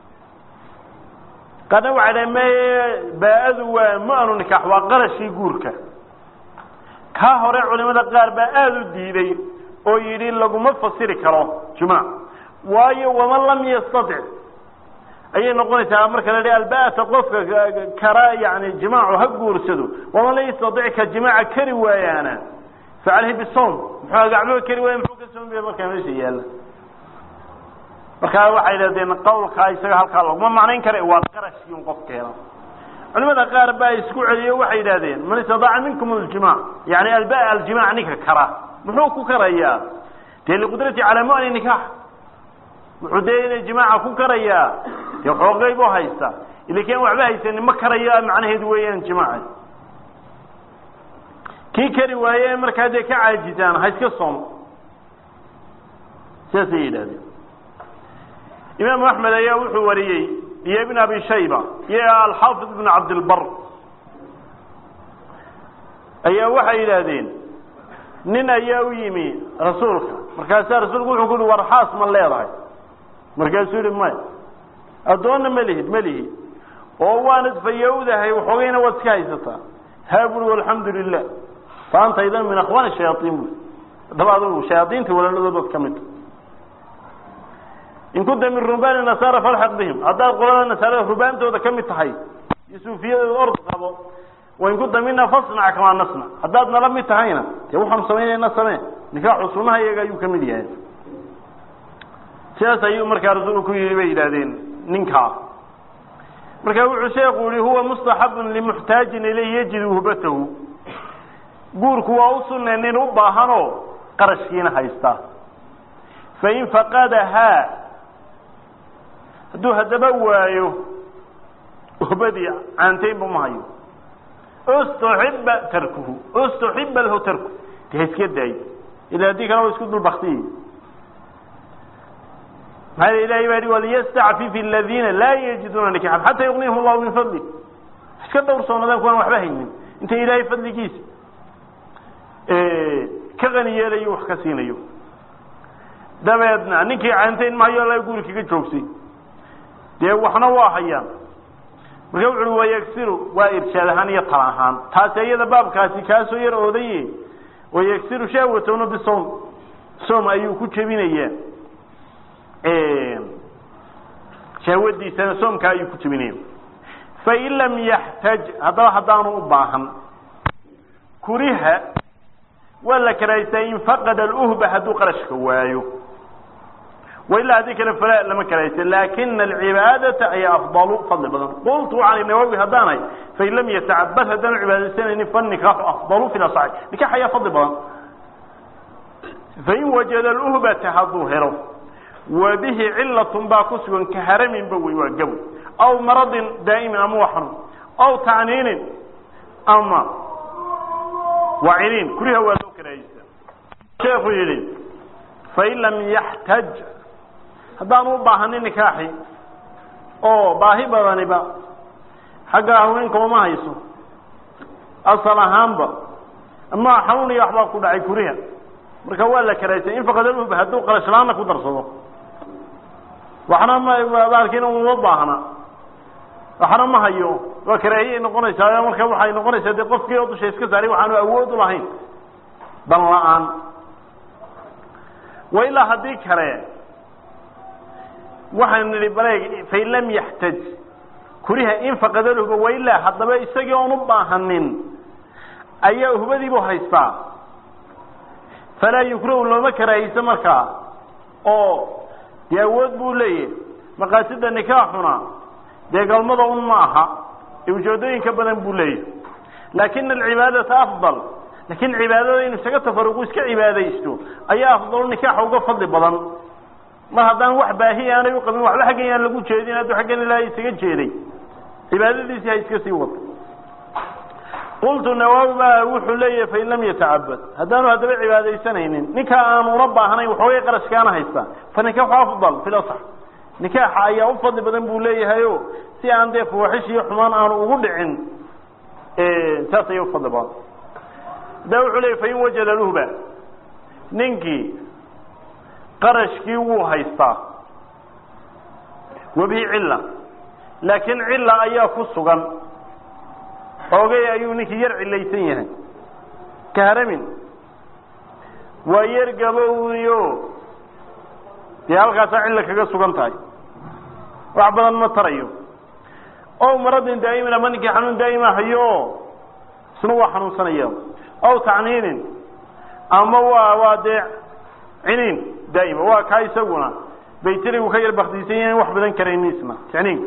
qaarna waxay dhahen me baa-adu waa ma-anu nikaax waa qarashii guurka kaa hore culimada qaar baa aada u diiday oo yidhi laguma fasiri karo jimaac waayo waman lam yastatic ayay noqonaysaa marka la alba'ata qofka kara yani jimaacu ha guursado waman lam yastatic ka jimaaca kari waayaana facaleyhi bisom muxuu gacmoba kari waaya muxuu ka soomaya markaa meesha yaalla markaa waxay dhahdeen qawlkaa isaga halkaa laguma macnayn kara waa qarashkii un qofkeena culimada qaar baa isku celiyo waxay yidhahdeen man istadaaca minkum aljimac yani alba aljimac ninka kara muxuu ku karayaa dee liqudrati calaa mu'ni nikaax wuxuu dee inay jimaaca ku karayaa dee xoogay buu haysta ilakian waxba haysanin ma karaya macnaheedu weeyaan jimaaca kii kari waaye markaa dee ka caajisaan ha iska soomo sidaasay yidhahdeen imaamu axmed ayaa wuxuu wariyey iyo ibn abi shayba iyo alxaafid ibn cabdilbar ayaa waxay yidhaahdeen nin ayaa u yimi rasuulka markaasaa rasuulku wuxuu ku uhi war xaas ma leedahay markaasuu yihi maya addoonna ma lihid ma lihi oo waanad fayowdahay waxoogayna waad iska haysataa haa buri alxamdu lilah fa anta idan min akhwaani shayaaiin bui haddaba adugu shayaaiinta walaaladoodood ka midta in kunta min rubaani nasaara falxaq bihim haddaad qolada nasaarada rubaantooda ka mid tahay iyo suufiyadooda ord qabo wain kunta mina fasnac kamaa nasnac haddaad nala mid tahayna dee waxaanu samaynayna samee nikaaxu sunaha iyaga ayuu kamid yahay sidaas ayuu markaa rasuulku ku yidhi bay yidhahdeen ninkaa marka wuxuu sheeku yihi huwa mustaxabun limuxtaajin ilayhi yajidu hubatahu guurku waa u sunne nin u baahanoo qarashkiina haysta fain faqadahaa hadduu haddaba waayo hubadii caantaynba ma hayo ustuxiba tarkuhu ustuxiba lahu tarku de ha iska daayo ila haddii kale wa isku dulbaktiyey maxaa ilahay baa hi waliyastacfif aladiina laa yajiduuna nikaxan xataa yugnihim allahu min fadli iska dhowrsoonaadaan kuwaan waxba haynin inta ilaahay fadligiisa ka qani yeelayo wax ka siinayo dabeedna ninkii caantayn mahayo la guri kaga joogsay dee waxna waa hayaan marka wuxu uhi wayagsiru waa irshaad ahaan iyo tala ahaan taasi iyada baabkaasi kaasoo yar oodaye wayagsiru shahwatowna bisom som ayuu ku jebinayaa shahwadiisana soomka ayuu ku jebinaya fain lam yaxtaj haddaba haddaanu u baahan kuriha waa la karaystaa in faqada alhba hadduu qarashka waayo wailaa haddii kale falaa lama karaysta laakina alcibaadata ayaa afdalu fadli badan qultu can nawawi haddaanay fain lam yatacabad haddaanu cibaadaysanaynin fanikaaxu afdalu fi asaxi nikax ayaa fadli badan fain wajada alhbata hadduu helo wa bihi cilatun baa ku sugan ka haraminba wey waa gabow aw maradin daa'imin ama waa xanuun aw tacniinin ama waciniin kuriha waa loo karaayeysta sheekuu yidhi fain lam yaxtaj haddaanu u baahanin nikaaxi oo baahi badaniba xagga haweenka uma hayso asal ahaanba ama xanuun iyo waxbaa ku dhacay kuriha marka waa la karaysay in faqadalhub hadduu qarashlaana ku darsado waxna maalkiina uma baahna waxna ma hayo waa karaahiyay noqonaysaa marka waxay noqonaysaa dee qofkii oo dusha iska saaray waxaanu awood u lahayn dan la-aan wa ilaa haddii kale waxaan nidhi bareeg fain lam yaxtaj kuriha in faqadalhuba wailaa haddaba isagii oon u baahanin ayaa hubadiibuu haystaa falaa yukrahu looma karaahiyso markaa oo dee awood buu leeyahay maqaasida nikaaxuna dee galmada un ma aha ee ujeedooyin ka badan buu leeyahay laakina alcibaadata afdal laakiin cibaadada inu isaga tafaruqu iska cibaadaysto ayaa afdalu nikaaxa uga fadli badan mar haddaan wax baahi aanay u qabin waxba xaggan yaan lagu jeedin hadduu xaggan ilaahay isaga jeeday cibaadadiisii ha iska sii wado qultu nawaawi baa wuxuu leeyahay fain lam yatacabad haddaanu haddaba cibaadaysanaynin ninkaa aanu una baahnayn waxoogay qarashkaana haystaa fa nikaxu afdal fi lasax nikaaxa ayaa u fadli badan buu leeyahayo si aan dee fawaaxish iyo xumaan aanu ugu dhicin saas ayay ufadli badan haddaa wuxuu leeyay fain wajada luhba ninkii qarashkii wuu haystaa wabihi cilla laakiin cilla ayaa ku sugan oogay ayuu ninkii yar cilaysan yahay ka haramin waa yar gabowyo dee halkaasaa cilla kaga sugan tahay wax badan ma tarayo ow maradin daa'imin ama ninkii xanuun daa'ima hayo isna waa xanuunsanaya ow tacniinin ama waa waa dee ciniin daa'ima waa kaa isaguna baytirigu ka yar baktiisan yahay wax badan karayni isna tacniinka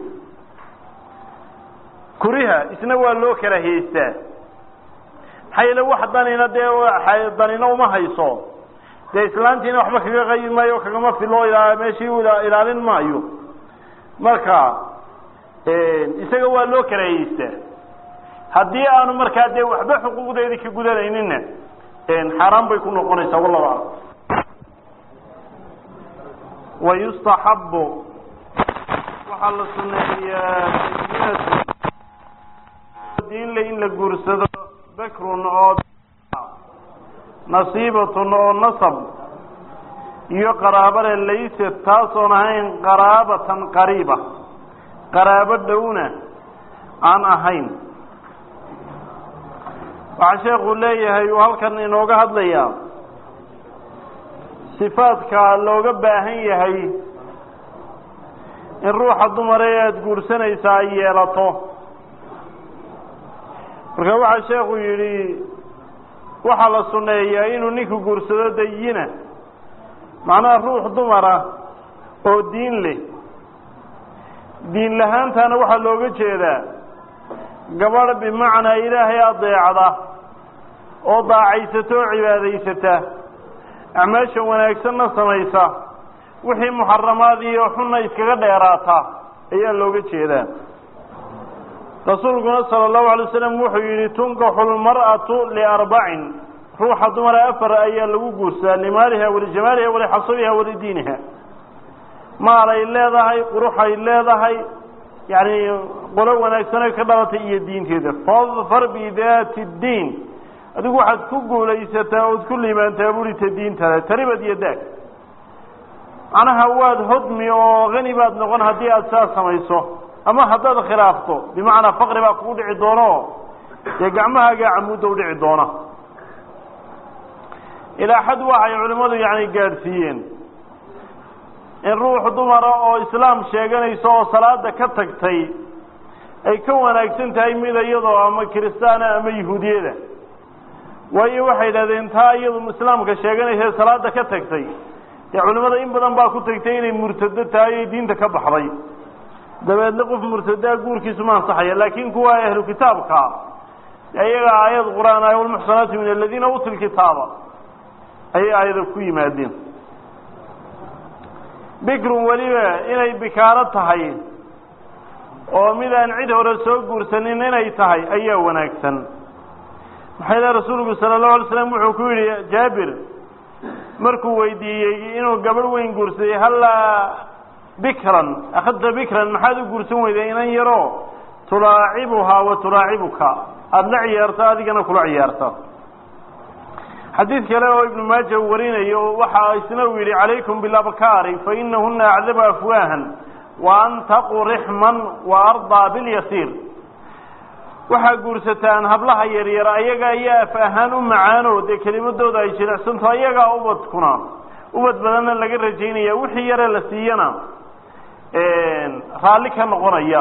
kuriha isna waa loo karahiyeystaa maxaa yeele wax danina dee danina uma hayso dee islaantiina waxba kaga qaybi maayo kagama filo meeshii ilaalin maayo marka isaga waa loo karahiyeystaa haddii aanu markaa dee waxba xuquuqdeedii ka gudanayninna xaaraan bay ku noqonaysaa wallahu aclam wayustaxabu waxaa la suneeyaa diinle in la guursado bakrun oo nasiibatun oo nasab iyo qaraabale layse taasoon ahayn qaraabatan qariiba qaraabo dhowna aan ahayn waxaa sheekuu leeyahay uu halkan inooga hadlayaa sifaadka looga baahan yahay in ruuxa dumare ee aada guursanaysaa ay yeelato marka waxaa sheekhu yidhi waxaa la sunneeyaa inuu ninku guursado dayina macnaha ruux dumara oo diin leh diin lahaantaana waxaa looga jeedaa gabadh bimacnaa ilaahay adeecda oo daacaysata oo cibaadaysata acmaasha wanaagsanna samaysa wixii muxaramaad iyo xunna iskaga dheeraata ayaa looga jeedaa rasuulkuna sala allahu alay wasalam wuxuu yidhi tunkaxu lmar'atu liarbacin ruuxa dumara afar ayaa lagu guursadaa limaaliha walijamaaliha walixasabiha walidiiniha maalay leedahay quruxay leedahay yani qolo wanaagsan ay ka dhalatay iyo diinteeda fadfar bidaati ddiin adigu waxaad ku guulaysataa ood ku liibaantaa burita diintada taribad iyo daag macnaha waad hodmi oo hani baad noqon haddii aada saas samayso ama haddaad khilaafto bimacnaa faqri baa kugu dhici doono dee gacmahaagaa camuudda u dhici doona ilaa xad waxay culimmadu yani gaadhsiiyeen in ruux dumara oo islaam sheeganayso oo salaada ka tagtay ay ka wanaagsan tahay mid iyadoo ama kiristaana ama yahuudiyada waayo waxay yidhahdeen taa iyadu islaamka sheeganaysa ee salaada ka tagtay dee culimmada in badan baa ku tagtay inay murtado tahay oy diinta ka baxday dabeedna qof murtadaa guurkiisu ma ansaxaya laakin kuwa ahlu kitaabka iyaga aayad qur-aan ah walmuxsanaatu min aladiina uutu lkitaaba ayay aayada ku yimaadeen bikrun weliba inay bikaaro tahay oo mid aan cid hore soo guursanin inay tahay ayaa wanaagsan maxaa ilaha rasuulku sala allahu alay slam wuxuu ku yidhi jaabir markuu weydiiyey inuu gabadh weyn guursaday hallaa bikran akhadta bikran maxaad u guursan weyday inan yaro tulaacibuhaa wa tulaacibuka aada la ciyaarto adigana kula ciyaarta xadiid kale oo ibnu maaja uu warinayo waxa isna uu yidhi calaykum bilabkaari fainahuna acdabu afwaahan wa antaqu rixman wa ardaa bilyasiir waxaa guursataan hablaha yaryar ayaga ayaa af ahaan u macaano dee kelimadooda ay jilicsanto ayagaa ubadkuna ubad badanna laga rajaynaya wixii yare la siiyana raalli ka noqonaya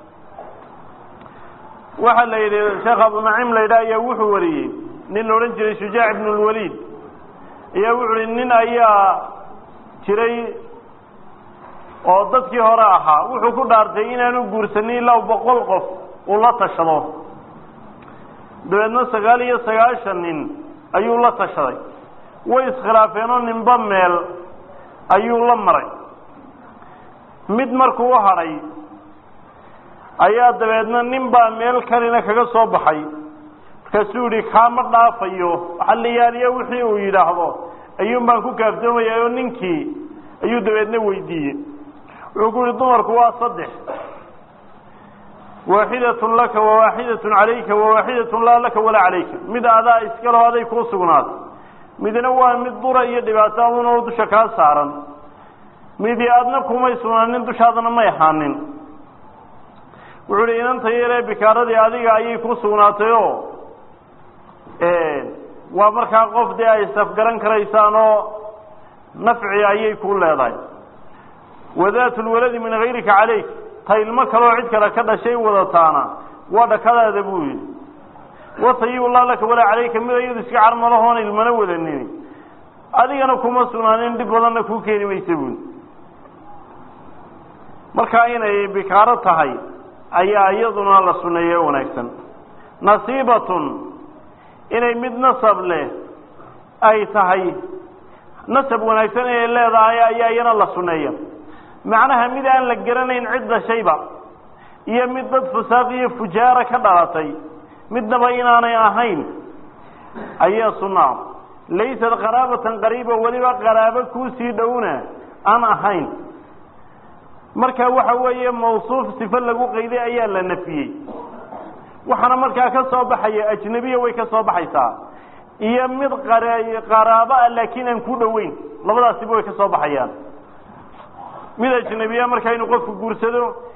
waxaa la yidhi sheekh abunaciim la yidhaha ayaa wuxuu wariyey nin la odhan jiray shujaac ibn lwaliid ayaa wuxu uhi nin ayaa jiray oo dadkii hore ahaa wuxuu ku dhaartay inaanu guursanin ilaa boqol qof uu la tashado dabeedna sagaal iyo sagaashan nin ayuu la tashaday way iskhilaafeen oo ninba meel ayuu la maray mid markuu u hadhay ayaa dabeedna nin baa meel kalina kaga soo baxay markaasuu yihi kaama dhaafayo xaliyaaliya wixii uu yidhaahdo ayuun baan ku kaaftoomaya oo ninkii ayuu dabeedna weydiiyey wuxuu ku yihi dumarku waa saddex waaxidatun laka wawaaxidatun calayka wawaaxidatun laa laka walaa calayka mid adaa iskaleho aday kuu sugnaatay midna waa mid dura iyo dhibaato aduna oo dusha kaa saaran midi aadna kumay sugnaanin dushaadana may ahaanin wuxuu hi inanta yaree bikaaradii adiga ayay ku sugnaatay oo waa markaa qof dee ay safgaran karaysaan oo nafci ayay ku leedahay wadaatu lwaladi min hayrika calayk ta ilmo kaleoo cid kale ka dhashay wadataana waa dhakadaada buu yidhi watayibu laa laka walaa calayka mid iyadu iska carmalahoon ilmana wadanin adigana kuma sugnaanin dhib badanna kuu keeni maysa buuli markaa inay bikaaro tahay ayaa iyaduna la suneeye wanaagsan nasiibatun inay mid nasab leh ay tahay nasab wanaagsan inay leedahay ayaa iyana la suneeya macnaha mid aan la garanayn cid dhashayba iyo mid dad fusaaq iyo fujaara ka dhalatay midnaba inaanay ahayn ayaa sunaa laysat qaraabatan qariiba weliba qaraabo kuusii dhowna aan ahayn marka waxa weeye mawsuuf sifo lagu qayday ayaa la nafiyey waxaana markaa ka soo baxaya ajnebiya way ka soo baxaysaa iyo mid qaraabo ah laakiin aan ku dhoweyn labadaasiba way ka soo baxayaan mid ajnebiya marka inuu qofku guursado